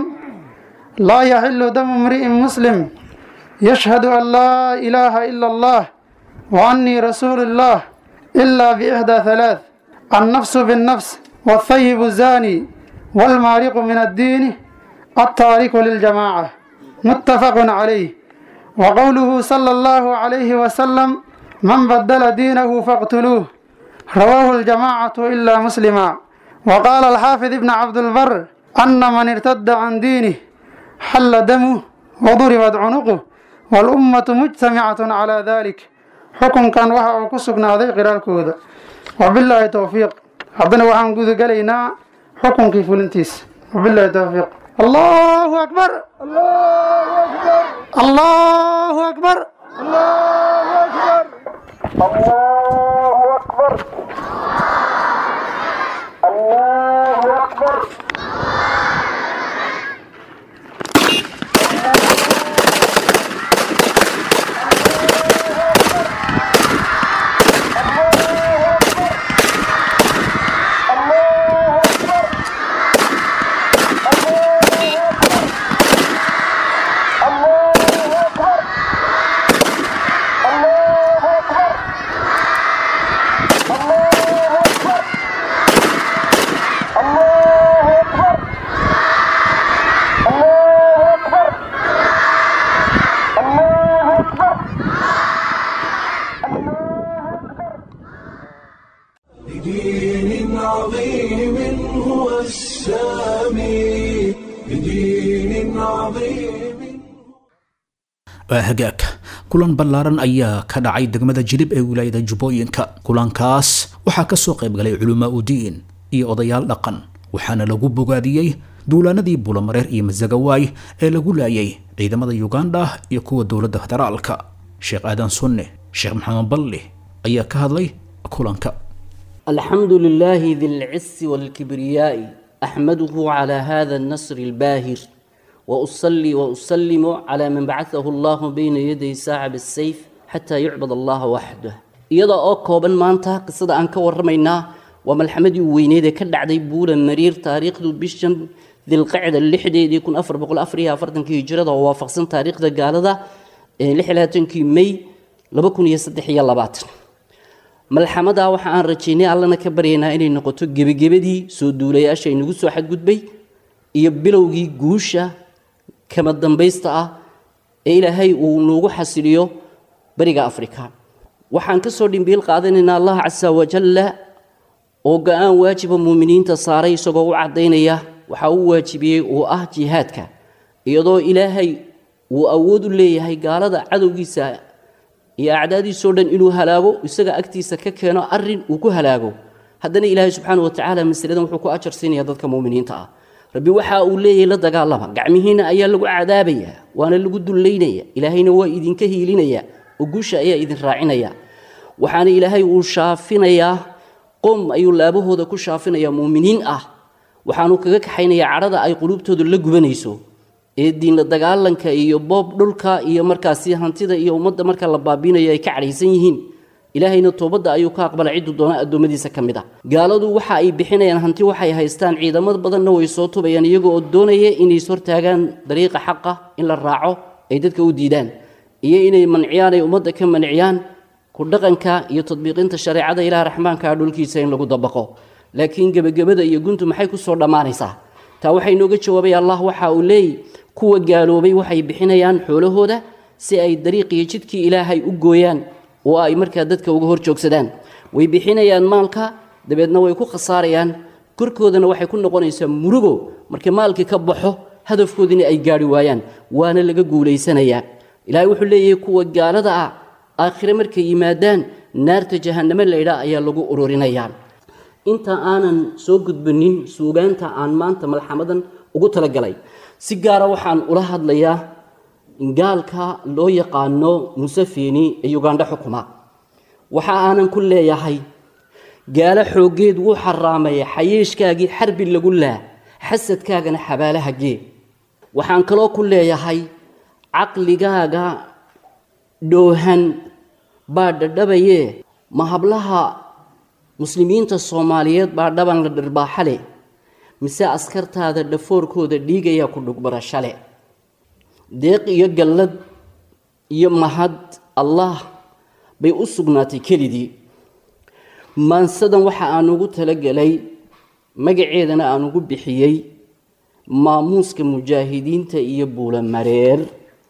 laa yaxilu damu imri'in muslim yashhadu an laa ilaaha ila allah wa annii rasuulu illah ilaa biixdaa halaath annafsu binnafs waalthayibu zaani waalmaariqu min addiini altaariku liljamaaca muttafaqun calayh wa qowluhu sala allahu calayhi wasalam man badala diinahu faqtuluuh rawaahu aljamaacatu ilaa muslima wa qaala alxaafid ibn cabdilbar ana man irtada can diinih xalla damuh waduribat cunuquh walummatu mujtamicatun calaa dalik xukunkan waxa uu ku sugnaaday qiraalkooda wabilaahi towfiiq haddana waxaan gudagelaynaa xukunkii fulintiisa wabilaahi towfiiq allahu akbar allahu akbar بدين عظيم هو السامي بدين عظيم waa hagaag kulan ballaaran ayaa ka dhacay degmada jilib ee wilaayada jubbooyinka kulankaas waxaa ka soo qayb galay culamaa udiin iyo odayaal dhaqan waxaana lagu bogaadiyey duulaanadii bulamareer iyo masagawaay ee lagu laayay ciidamada yuganda iyo kuwa dowladda federaalka sheekh aadan sunne sheekh maxamed balli ayaa ka hadlay kulanka الحمد لله ذي العز والكبرياء أحمده على هذا النصر الباهر وأصلي وأسلم على من بعثه الله بين يدي ساعة بالسيف حتى يعبد الله وحده iyada oo kooban maanta qisada aan ka warramaynaa waa malxamadii weyneed ee ka dhacday buula mariir taariikhdu bishan dilqacda lixdeedii kun afar boqol afar iyo afartankii hijrada oo waafaqsan taariikhda gaalada ee lix iyo labaatankii may laba kun iyo saddex iyo labaatan malxamadaa waxa aan rajaynay allana ka baryaynaa inay noqoto gebagebadii soo duulayaasha inagu soo xadgudbay iyo bilowgii guusha kama dambaysta ah ee ilaahay uu noogu xasiliyo bariga afrika waxaan ka soo dhimbiil qaadanaynaa allah casa wajalla oo go-aan waajiba muuminiinta saaray isagoo u caddaynaya waxaa u waajibiyey oo ah jihaadka iyadoo ilaahay uu awood u leeyahay gaalada cadowgiisa iyo acdaadiisoo dhan inuu halaago isaga agtiisa ka keeno arin uu ku halaago haddana ilaahay subxaana watacaala masaladan wuxuu ku ajar siinaya dadka muminiinta ah rabbi waxa uu leeyahay la dagaalama gacmihiina ayaa lagu cadaabaya waana lagu dullaynaya ilaahayna waa idinka hiilinaya oo guusha ayaa idin raacinaya waxaana ilaahay uu shaafinayaa qom ayuu laabahooda ku shaafinayaa muuminiin ah waxaanu kaga kaxaynayaa cadhada ay quluubtooda la gubanayso ee diinla dagaalanka iyo boob dhulka iyo markaasi hantida iyo ummadda marka la baabiinayo ay ka cadhaysan yihiin ilaahayna toobadda ayuu ka aqbala cidduu doona addoommadiisa ka mid ah gaaladu waxa ay bixinayaan hanti waxay haystaan ciidamad badanna way soo tubayaan iyagoo oo doonaya inay ishortaagaan dariiqa xaqa in la raaco ay dadka u diidaan iyo inay manciyaan ay ummadda ka manciyaan ku dhaqanka iyo tadbiiqinta shareecada ilaah raxmaanka dhulkiisa in lagu dabaqo laakiin gebagabada iyo guntu maxay ku soo dhammaanaysaa taa waxay nooga jawaabay allah waxa uu leeyay kuwa gaaloobay waxay bixinayaan xoolahooda si ay dariiqiyo jidkii ilaahay u gooyaan oo ay markaa dadka uga hor joogsadaan way bixinayaan maalka dabeedna way ku khasaarayaan korkoodana waxay ku noqonaysaa murugo markii maalkii ka baxo hadafkoodina ay gaari waayaan waana laga guulaysanayaa ilaahay wuxuu leeyahay kuwa gaalada ah aakhire markay yimaadaan naarta jahanname laydhaa ayaa lagu ururinayaa inta aanan soo gudbanin suugaanta aan maanta malxamadan ugu talagalay si gaara waxaan ula hadlayaa gaalka loo yaqaano musafeni ee ugandha xukuma waxa aanan ku leeyahay gaalo xooggeed wuu xaraamaya xayeeshkaagii xarbi lagu laa xasadkaagana xabaalaha gee waxaan kaloo ku leeyahay caqligaaga dhoohan baa dhadhabayee ma hablaha muslimiinta soomaaliyeed baa dhaban la dhirbaaxale mise askartaada dhafoorkooda dhiigayaa ku dhugbarashale deeq iyo gallad iyo mahad allah bay u sugnaatay kelidii maansadan waxa aan ugu talagelay magaceedana aan ugu bixiyey maamuuska mujaahidiinta iyo buulamareer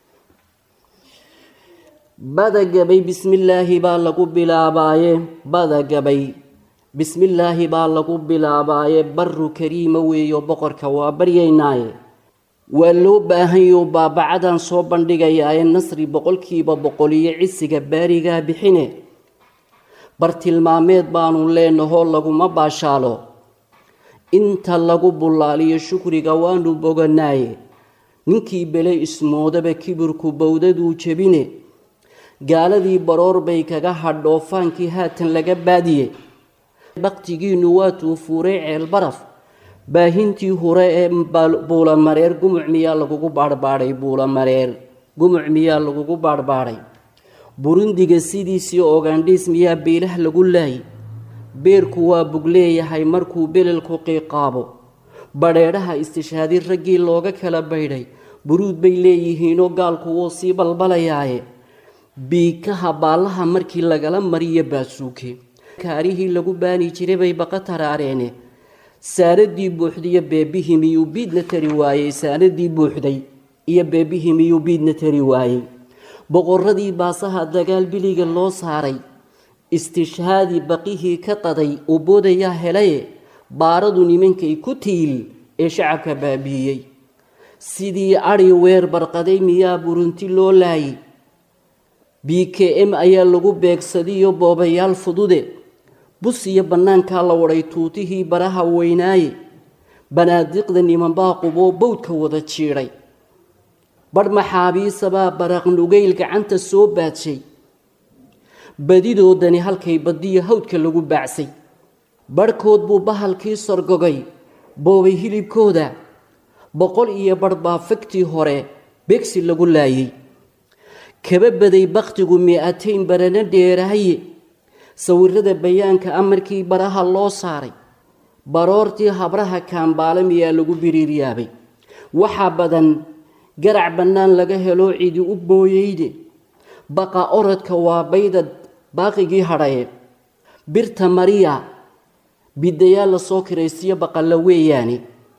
badagabay bismillaahi baa lagu bilaabaaye badagabay bismillaahi baa lagu bilaabaaye baru kariima weeyo boqorka waa baryaynaaye waa loo baahanyo baabacadan soo bandhigayaaye nasri boqolkiiba boqoliyo cisiga baarigaa bixine bartilmaameed baanu leenahoo laguma baashaalo inta lagu bullaaliyo shukriga waanu boganaaye ninkii bele ismoodaba kibirku bowdaduu jebine gaaladii baroor bay kaga hadhoofaankii haatan laga baadiye baktigiinnu waatuu fuuray ceelbaraf baahintii hore ee buulamareer gumuc miyaa lagugu baarbaaday buulamareer gumuc miyaa lagugu baarbaaday burundiga sidiisii ogandhiis miyaa biilah lagu laayay beerku waa bug leeyahay markuu belelku qiiqaabo badheedhaha istishhaadi raggii looga kala baydhay buruud bay leeyihiinoo gaalku wuu sii balbalayaaye biikaha baallaha markii lagala mariyo baasuuke kaarihii lagu baani jiray bay baqa taraareene saaradii buuxdiyo beebihii miyuu biidna tari waayey saaradii buuxday iyo beebihii miyuu biidna tari waayey boqoradii baasaha dagaal biliga loo saaray istishhaadii baqihii ka qaday oo boodayaa helaye baaradu nimankay ku tiil ee shacabka baabiiyey sidii adhi weer barqaday miyaa burunti loo laayay b k m ayaa lagu beegsadiyo boobayaal fudude bus iyo bannaankaa la wadhay tuutihii baraha weynaaye banaadiqda nimanbaa quboo bowdka wada jiidhay badh maxaabiisabaa baraqnugayl gacanta soo baadshay badidoodani halkay badiyo hawdka lagu baacsay barhkood buu bahalkii sorgogay boobay hilibkooda boqol iyo badh baa fagtii hore begsi lagu laayay kaba baday bakhtigu mi-atayn barana dheeraaye sawirada bayaanka amarkii baraha loo saaray baroortii habraha kaambaale miyaa lagu biriiryaabay waxaa badan garac bannaan laga helo cidi u booyeyde baqa orodka waa baydad baaqigii hadhaye birta mariya bidayaal lasoo kiraysiyo baqalla weeyaane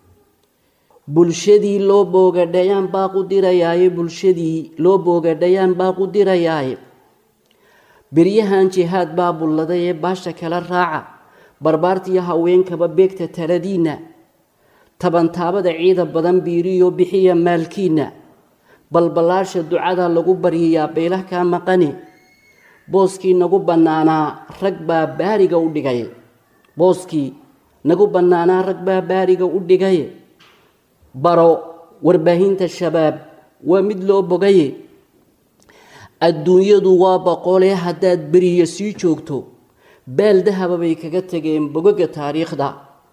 bulshadii loo boogadhayaan baaqu dirayaaye bulshadii loo boogadhayaan baaqu dirayaaye beryahan jihaad baa bulladay ee baasha kala raaca barbaartiyo haweenkaba beegta taladiinna tabantaabada ciida badan biiriyo bixiya maalkiinna balballaasha ducada lagu baryayaa beelah kaa maqane booskii nagu bannaanaa rag baa baariga u dhigay booskii nagu bannaanaa rag baa baariga u dhigay baro warbaahinta shabaab waa mid loo bogaye adduunyadu waa boqolee haddaad beriya sii joogto baal dahaba bay kaga tegeen bogaga taariikhda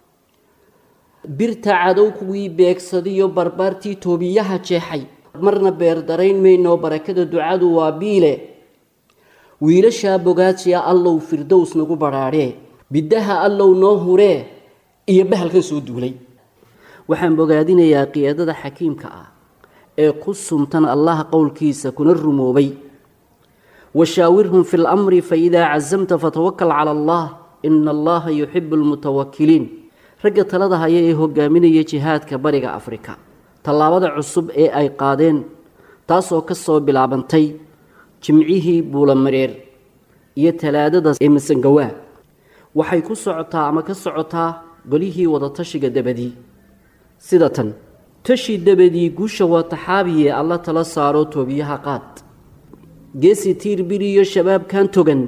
birta cadow kuwii beegsadiyo barbaartii toobiyaha jeexay marna beerdarayn mayno barakada ducadu waa biile wiilashaa bogaadsiya allow firdows nagu badhaadhee biddaha allow noo huree iyo bahalkan soo duulay waxaan bogaadinayaa qiyaadada xakiimka ah ee ku sumtan allaha qowlkiisa kuna rumoobay washaawirhum fi lamri faidaa casamta fatawakal cala allah ina allaha yuxibu lmutawakiliin ragga talada haya ee hogaaminaya jihaadka bariga afrika tallaabada cusub ee ay qaadeen taasoo ka soo bilaabantay jimcihii buulamareer iyo talaadada ee masangawaa waxay ku socotaa ama ka socotaa golihii wadatashiga dabadii sida tan tashi dabadii guusha waa taxaabiye alla tala saaro toobiyaha qaad geesi tiir biriyo shabaabkan togan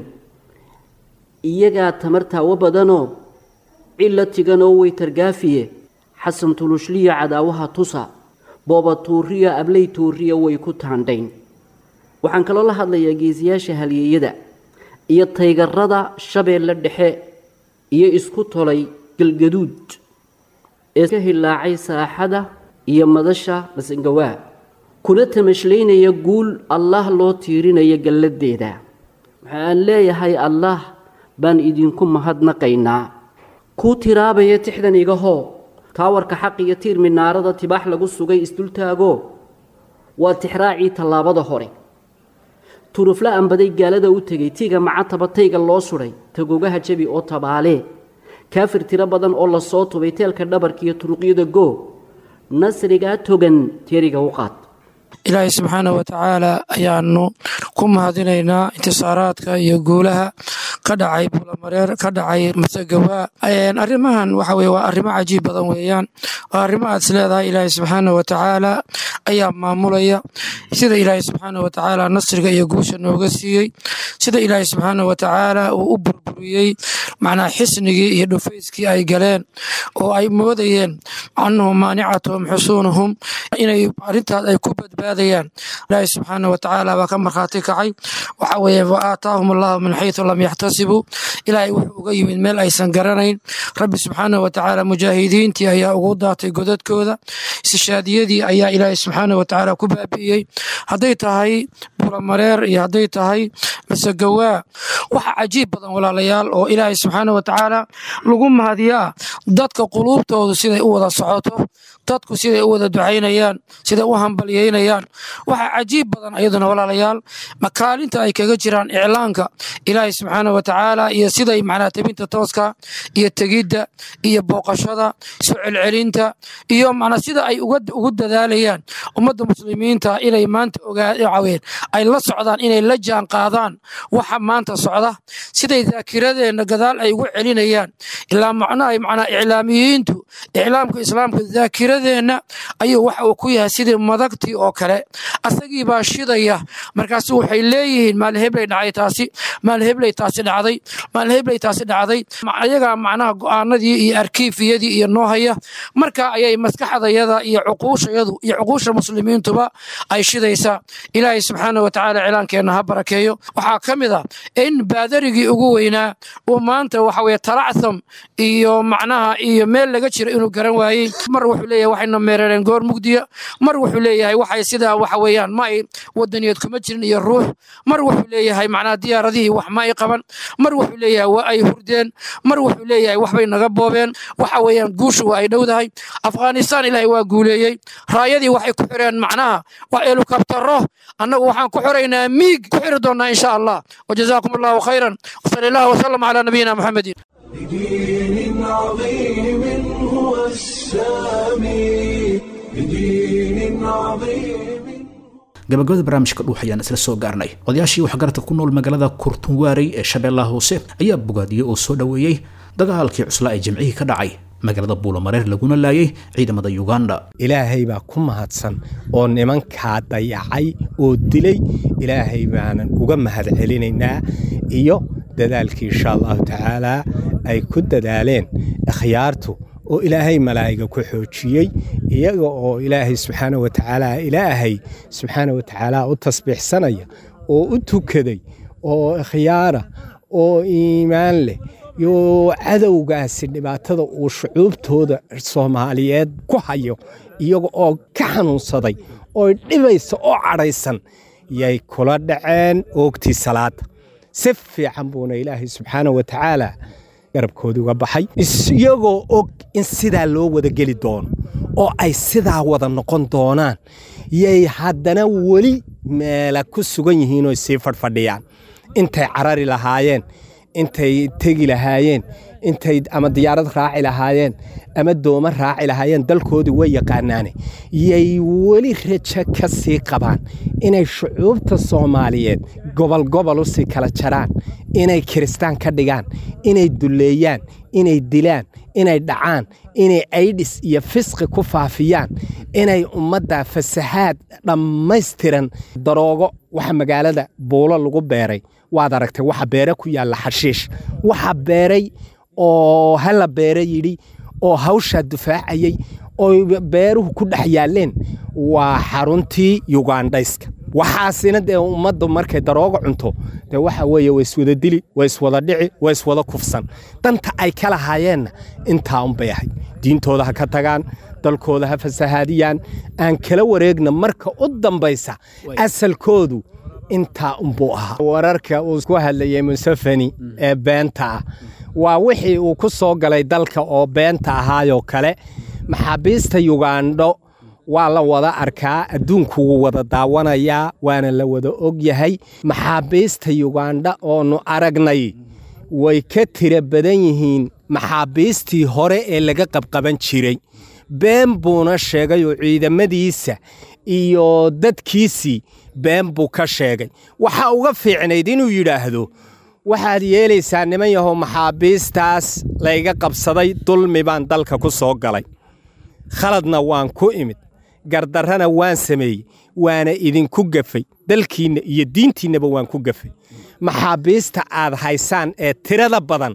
iyagaa tamartaawo badanoo cilla tiganoo weytargaafiye xasan tulushliya cadaawaha tusa booba tuuriya abley tuuriya way ku taandhayn waxaan kaloo la hadlayaa geesiyaasha halyeeyada iyo taygarada shabeelle dhexe iyo isku tolay galgaduud ee ka hilaacay saaxada iyo madasha masangawaa kuna tamashlaynaya guul allaah loo tiirinaya galladeeda waxaan leeyahay allaah baan idinku mahadnaqaynaa kuu tiraabaya tixdan igahoo taawarka xaq iyo tiir minaarada tibaax lagu sugay isdultaagoo waa tixraacii tallaabada hore turufla anbaday gaalada u tegay tiga macataba tayga loo sudhay tagogaha jabi oo tabaalee kaafir tiro badan oo lasoo tubay teelka dhabarka iyo turuqyada goo nasrigaa togan teeriga u qaad ilaahay subxaana wa tacaala ayaanu ku mahadinaynaa intisaaraadka iyo guulaha ka dhacay bulamareer ka dhacay masagawaa arrimahan waxa weye waa arrimo cajiib badan weeyaan waa arrimo aad is leedahay ilaahay subxaana wa tacaala ayaa maamulaya sida ilaahay subxaana wa tacaala nasriga iyo guusha nooga siiyey sida ilaahay subxaana wa tacaala uu u burburiyey macnaa xisnigii iyo dhufayskii ay galeen oo ay moodayeen annahum maanicatuhum xusuunuhum inay arrintaas ay ku badbaadayaan ilaahay subxaana wa tacaala baa ka markhaati kacay waxa weeye wa aataahum allahu min xaysu lam yaxtasibuu ilaahay wuxuu uga yimid meel aysan garanayn rabbi subxaana wa tacaala mujaahidiintii ayaa ugu daatay godadkooda istishaadiyadii ayaa ilaahay subxaana wa tacaala ku baabi'iyey hadday tahay bulamareer iyo hadday tahay masagawaa waxa cajiib badan walaalayaal oo ilaahay subxaana wa tacaala lagu mahadiyaa dadka quluubtoodu siday u wada socoto dadku siday u wada ducaynayaan siday u hambalyeynayaan waxaa cajiib badan ayaduna walaalayaal makaalinta ay kaga jiraan iclaanka ilaahay subxaana wa tacaala iyo siday macnaa tabinta tooska iyo tegidda iyo booqashada soo celcelinta iyo macnaa sida ay ugu dadaalayaan ummadda muslimiinta inay maanta ogaaween ay la socdaan inay la jaan qaadaan waxa maanta socda siday daakiradeenna gadaal ay ugu celinayaan ilaa macnaha macnaa iclaamiyiintu iclaamka islaamka daakiradeenna ayuu waxa uu ku yahay sidii madagtii oo kale asagii baa shidaya markaasu waxay leeyihiin maalheblay dhacay taasi maalheblay taasi dhacday maalheblay taasi dhacday ayagaa macnaha go'aanadii iyo arkiifiyadii iyo noohaya marka ayay maskaxdayada iyo cuquushayadu iyo cuquusha muslimiintuba ay shidaysaa ilaahay subxaana subxaana wa tacaala cilaankeenna ha barakeeyo waxaa ka mid ah in baadarigii ugu weynaa uu maanta waxa weye talacsam iyo macnaha iyo meel laga jiro inuu garan waayey mar wuxuu leeyahay waxayna meerareen goor mugdiya mar wuxuu leeyahay waxay sidaa waxa weeyaan ma ay wadaniyeed kuma jirin iyo ruux mar wuxuu leeyahay macnaha diyaaradihii wax ma ay qaban mar wuxuu leeyahay waa ay hurdeen mar wuxuu leeyahay waxbay naga boobeen waxa weeyaan guushu waa ay dhowdahay afghanistan ilaahay waa guuleeyey raayadii waxay ku xireen macnaha waa elukabtaro annagu waxaan ku xiraynaa miig ku xiri doonnaa insha allah wajazaakum allahu khayran wasali allah wasalam calaa nabiyina muxamedin بدين عظيم هو السامي بدين عظيم gabagabada barnaamijka dhuux ayaan isla soo gaarnay odayaashii waxgaradka ku nool magaalada kurtunwaarey ee shabeellaha hoose ayaa bogaadiyey oo soo dhoweeyey dagaalkii cuslaa ee jimcihii ka dhacay magaalada buulamareer laguna laayay ciidamada yuganda ilaahay baa ku mahadsan oo nimankaa dayacay oo dilay ilaahay baanan uga mahad celinaynaa iyo dadaalkii insha allahu tacaalaa ay ku dadaaleen ikhyaartu oo ilaahay malaa'iga ku xoojiyey iyaga oo ilaahay subxaana wa tacaala ilaahay subxaana wa tacaala u tasbiixsanaya oo u tukaday oo ikhyaara oo iimaan leh iyo cadowgaasi dhibaatada uu shucuubtooda soomaaliyeed ku hayo iyaga oo ka xanuunsaday oo dhibaysa oo cadhaysan yay kula dhaceen oogtii salaada si fiican buuna ilaahay subxaana wa tacaala garabkoodii uga baxay iyagoo og in sidaa loo wada geli doono oo ay sidaa wada noqon doonaan yay haddana weli meela ku sugan yihiin oo sii fadhfadhiyaan intay carari lahaayeen intay tegi lahaayeen intay ama diyaarad raaci lahaayeen ama dooma raaci lahaayeen dalkoodii way yaqaanaane yay weli rajo ka sii qabaan inay shucuubta soomaaliyeed gobol gobol u sii kala jaraan inay kiristaan ka dhigaan inay dulleeyaan inay dilaan inay dhacaan inay aydhis iyo fisqi ku faafiyaan inay ummadda fasahaad dhammaystiran daroogo waxa magaalada buulo lagu beeray waad aragtay waxa beere ku yaalla xashiish waxa beeray oo hala beere yidhi oo hawshaa dufaacayey oo beeruhu ku dhex yaalleen waa xaruntii yugandhayska waxaasina dee ummaddu markay darooga cunto dee waxa weeye way iswada dili way iswada dhici way iswada kufsan danta ay ka lahaayeenna intaa unbay ahayd diintooda ha ka tagaan dalkooda ha fasahaadiyaan aan kala wareegna marka u dambaysa asalkoodu intaa unbuu ahaa wararka uu ku hadlayey museveni ee beenta ah waa wixii uu ku soo galay dalka oo beenta ahaayoo kale maxaabiista yugandho waa la wada arkaa adduunku wuu wada daawanayaa waana la wada og yahay maxaabiista yugandha oonu aragnay way ka tira badan yihiin maxaabiistii hore ee laga qabqaban jiray been buuna sheegay oo ciidamadiisa iyo dadkiisii been buu ka sheegay waxaa uga fiicnayd inuu yidhaahdo waxaad yeelaysaa niman yahow maxaabiistaas layga qabsaday dulmi baan dalka ku soo galay khaladna waan ku imid gardarrana waan sameeyey waana idinku gafay dalkiinna iyo diintiinnaba waan ku gafay maxaabiista aad haysaan ee tirada badan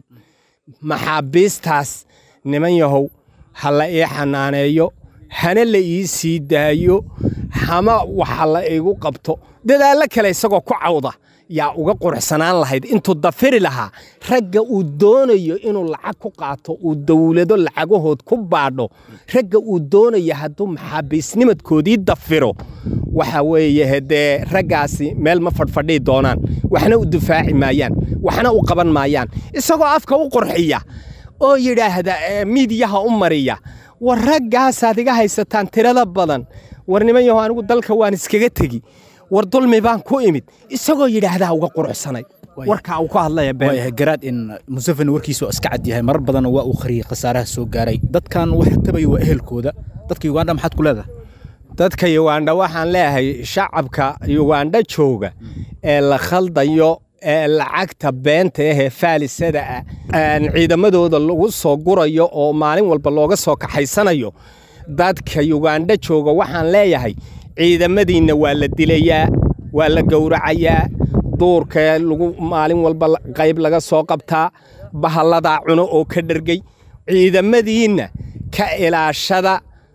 maxaabiistaas niman yahow ha la ii xanaaneeyo hana la ii sii daayo hama waxa la igu qabto dadaallo kale isagoo ku cawda yaa uga quruxsanaan lahayd intuu dafiri lahaa ragga uu doonayo inuu lacag ku qaato uu dowlado lacagahood ku baadho ragga uu doonayo hadduu maxaabiisnimadkoodii dafiro waxa weeye hadee raggaasi meel ma fadhfadhii doonaan waxna u difaaci maayaan waxna u qaban maayaan isagoo afka u qurxiya oo yidhaahda miidiyaha u mariya war raggaasaad iga haysataan tirada badan war niman yaho anigu dalka waan iskaga tegi war dulmi baan ku imid isagoo yidhaahdaa uga quruxsanay warkaa uu ku hadlaya waayahay garaad in museveni warkiisu iska cad yahay marar badanna waa uu qariyey khasaaraha soo gaaray dadkan waxa tabaya waa ehelkooda dadka yugandha maxaad ku leedahay dadka yugandha waxaan leeyahay shacabka yugandha jooga ee la khaldayo ee lacagta beenta ahee faalisada ah ciidamadooda lagu soo gurayo oo maalin walba looga soo kaxaysanayo dadka yugandha jooga waxaan leeyahay ciidamadiinna waa la dilayaa waa la gowracayaa duurka lagu maalin walba qayb laga soo qabtaa bahalladaa cuno oo ka dhergey ciidamadiinna ka ilaashada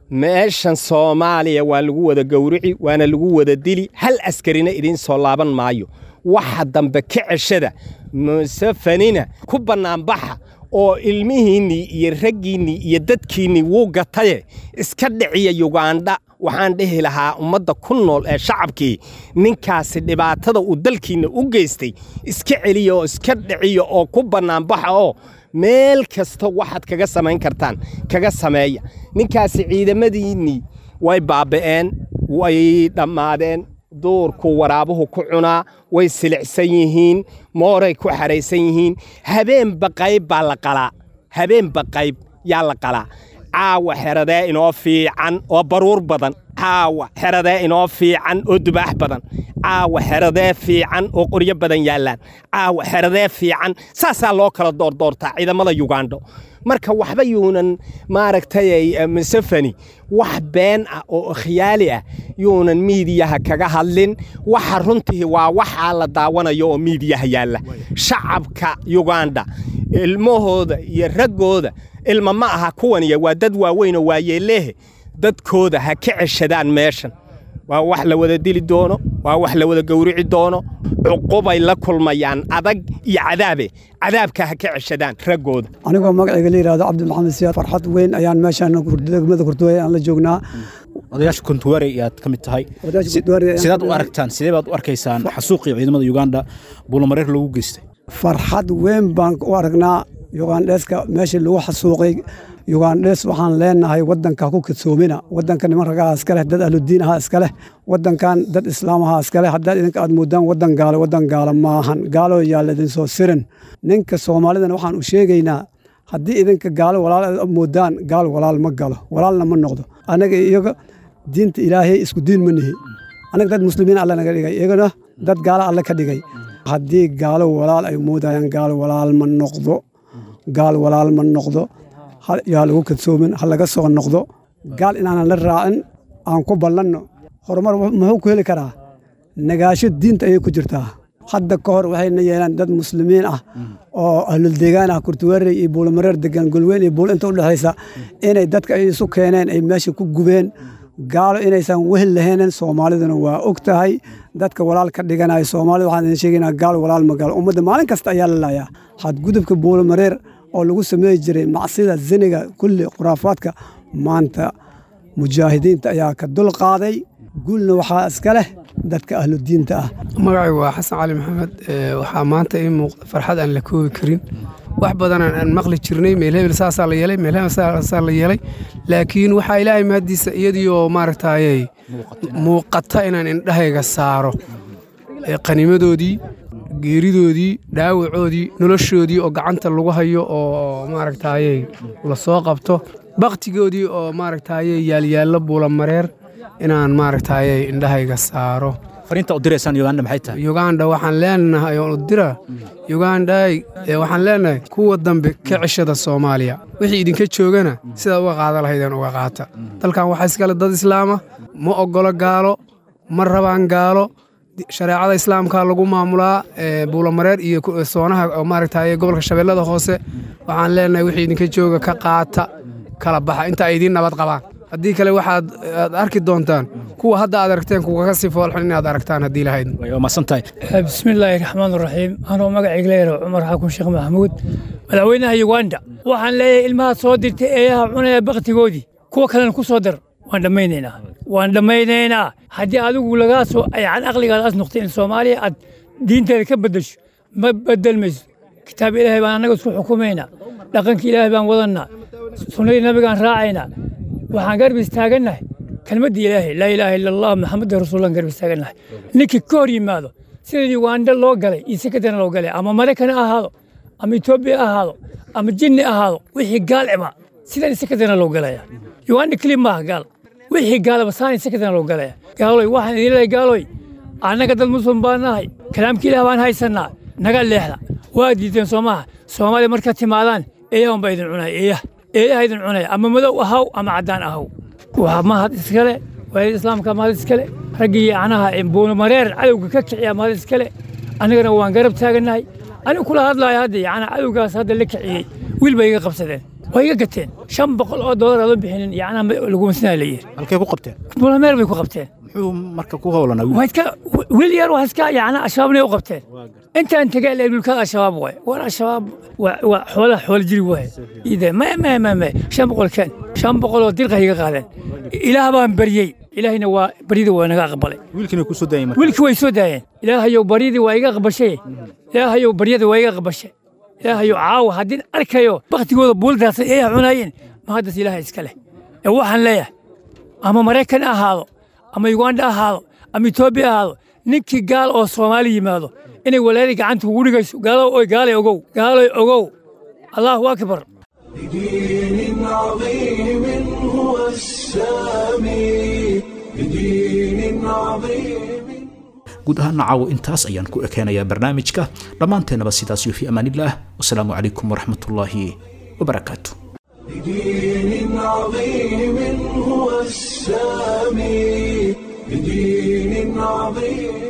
meeshan soomaaliya waa lagu wada gowrici waana lagu wada dili hal askarina idiin soo laaban maayo waxa dambe ka ceshada musefanina ku bannaanbaxa oo ilmihiinnii iyo raggiinnii iyo dadkiinnii wuu gataye iska dhiciya yugandha waxaan dhihi lahaa ummadda ku nool ee shacabkii ninkaasi dhibaatada uu dalkiinna u geystay iska celiya oo iska dhiciya oo ku bannaanbaxa oo meel kasta waxaad kaga samayn kartaan kaga sameeya ninkaasi ciidamadiinnii way baaba'een way dhammaadeen duurku waraabuhu ku cunaa way silicsan yihiin mooray ku xaraysan yihiin habeenba qayb baa la qalaa habeenba qayb yaa la qalaa caawa xeradee inoo fiican oo baruur badan caawa xeradee inoo fiican oo dubaax badan caawa xeradee fiican oo qoryo badan yaallaan caawa xeradee fiican saasaa loo kala doordoortaa ciidamada yugandho marka waxba yuunan maaragtay musefani wax been ah oo khiyaali ah yuunan miidiyaha kaga hadlin waxa runtii waa waxaa la daawanayo oo miidiyaha yaalla shacabka yuganda ilmahooda iyo raggooda ilma ma aha kuwaniya waa dad waaweynoo waayeelehe dadkooda ha ka ceshadaan meeshan waa wax la wada dili doono waa wax la wada gowrici doono cuqubay la kulmayaan adag iyo cadaabe cadaabka ha ka ceshadaan raggooda anigoo magacayga la yidhahdo cabdimaxamed siyaad farxad weyn ayaan meeshaan degmada kurduwey aan la joognaa odayaasha kontuware ayaad ka mid tahay sidaad u aragtaan sidee baad u arkaysaan xasuuqii ciidamada yuganda buulamareer loogu geystay farxad weyn baan u aragnaa yugandheeska meeshii lagu xasuuqay yugandhes waxaan leenahay wadanka ku kadsoomina wadanka niman ragaha iskaleh dad ahludiin ahaa iskaleh wadankan dad islaam ahaa iskaleh haddaad idinka aad moodaan wadan gaalo wadan gaalo maahan gaalo yaa laidinsoo sirin ninka soomaalidana waxaan u sheegaynaa haddii idinka gaalo walaal aad moodaan gaal walaal ma galo walaalna ma noqdo anaga iyaga diinta ilaahay isku diin ma nihi anaga dad muslimiin alle naga dhigay iyagana dad gaalo alle ka dhigay haddii gaalo walaal ay moodayaan gaal walaal ma noqdo gaal walaal ma noqdo yaa lagu kadsoomin ha laga soo noqdo gaal inaanan la raacin aan ku ballanno horumar muxuu ku heli karaa nagaasho diinta ayay ku jirtaa hadda ka hor waxayna yeelaan dad muslimiin ah oo ahluldeegaan ah kurtuwaarey iyo buulamareer degan golweyn iyo buul inta u dhexaysa inay dadka ay isu keeneen ay meesha ku gubeen gaalo inaysan wehel lahaynin soomaaliduna waa og tahay dadka walaal ka dhiganaya soomaalida waxaan idin sheegaynaa gaal walaal ma gaalo ummadda maalin kasta ayaa la laayaa xadgudubka buulamareer oo lagu sameey jiray macsida ziniga kulli khuraafaadka maanta mujaahidiinta ayaa ka dul qaaday guulna waxaa iska leh dadka ahludiinta ah magacaygu waa xasan cali maxamed waxaa maanta ii muuqda farxad aan la koobi karin wax badanaan aan maqli jirnay meel hebel saasaa la yeelay meel hebel saasaa la yeelay laakiin waxaa ilaahay mahaddiisa iyadiioo maaragtaayey muuqata inaan indhahayga saaro qanimadoodii geeridoodii dhaawacoodii noloshoodii oo gacanta lagu hayo oo maaragtaayey la soo qabto baktigoodii oo maaragtaayey yaalyaallo buulamareer inaan maaragtaayey indhahayga saaro fariinta u diraysaan uganda maxay tahay yuganda waxaan leenahay oon u dira yugandhay waxaan leenahay kuwa dambe ka ceshada soomaaliya wixii idinka joogana sidaa uga qaada lahaydeen uga qaata dalkan waxaa iskale dad islaama ma oggolo gaalo ma rabaan gaalo shareecada islaamka lagu maamulaa buulamareer iyo soonaha maaragtaye gobolka shabeellada hoose waxaan leenahay wixii idinka jooga ka qaata kala baxa inta ay idiin nabad qabaan haddii kale waxaad aad arki doontaan kuwa hadda aad aragteen kuwa ka sii foolxun inaad aragtaan haddii lahayd masantahay bismillaahi raxmaan raxiim anoo magacayga leeyahay cumar xakun sheekh maxamuud madaxweynaha yuganda waxaan leeyahay ilmaha soo dirtay eeyaha cunaya baktigoodii kuwa kalena ku soo dar waan dhammaynaynaa waan dhammaynaynaa haddii adigu lagaa soo aycan aqligaada as noqtay in soomaaliya aad diinteeda ka beddesho ma bedelmayso kitaab ilaahay baan annaga isku xukumaynaa dhaqanka ilaahay baan wadannaa sunnadii nabigaan raacaynaa waxaan garab istaagannahay kelmaddii ilaahay laa ilaaha ila allah maxamadu rasuulan garab istaagannahay ninkii ka hor yimaado sida yuganda loo galay iyo sekadana loo galay ama maraykan ha ahaado ama etoobiya ha ahaado ama jinni ahaado wixii gaal eba sidan sekadana loo galaya yuganda keli maaha gaal wixii gaalaba saani sekadana loo galaya gaaloy waxaan idin leeyahay gaaloy annaga dad muslim baan nahay kalaamka ilaah baan haysannaa naga leexda waa diideen soomaha soomaaliya markaad timaadaan eeyahan baa idin cunaya eeyaha eeyaha idin cunaya ama madow ahaw ama caddaan ahaw waa mahad iskale waalid islaamka mahad iskale raggii anaha buulmareer cadowga ka kiciya mahad iskale annagana waan garab taagannahay anigu kula hadlaaya hadda yacnaa cadowgaas hadda la kiciyey wiil bay iga qabsadeen way iga gateen shan boqol oo doolar adoon bixinin yacnaa laguma sinaa la yidhi halkay ku qabteen bulameer bay ku qabteen muxuu marka ku howlanaa waa iska wiil yar waa iska yacnaa al-shabaabnay u qabteen intaan tegay ilaa dhulkada al-shabaab waay war al-shabaab waa waa xoolaha xoola jiri waay ide ma ma ma ma shan boqol keen shan boqol oo dirqa iga qaadeen ilaah baan baryey ilaahayna waa baryada waa naga aqbalay wiilkiina ku soo daayay marka wiilkii way soo daayeen ilaahayow baryadii waa iga aqbashay ilaahayow baryada waa iga aqbashay ilaahayow caawa haddii arkayo baktigooda buuldaasa ay cunaayeen ma haddas ilaaha iska leh ee waxaan leeyahay ama maraykan ha ahaado ama uganda ha ahaado ama etoobiya ha ahaado ninkii gaal oo soomaali yimaado inay walaalay gacanta ugu dhigayso gaalow oy gaalay ogow gaaloy ogow allahu akbar بدين عظيم هو السامي بدين عظيم guud ahaana caawo intaas ayaan ku ekeenayaa barnaamijka dhammaanteennaba sidaas iyo fi amaanillaah wasalaamu calaykum waraxmatullaahi wabarakaatu بدين عظيم هو السامي بدين عظيم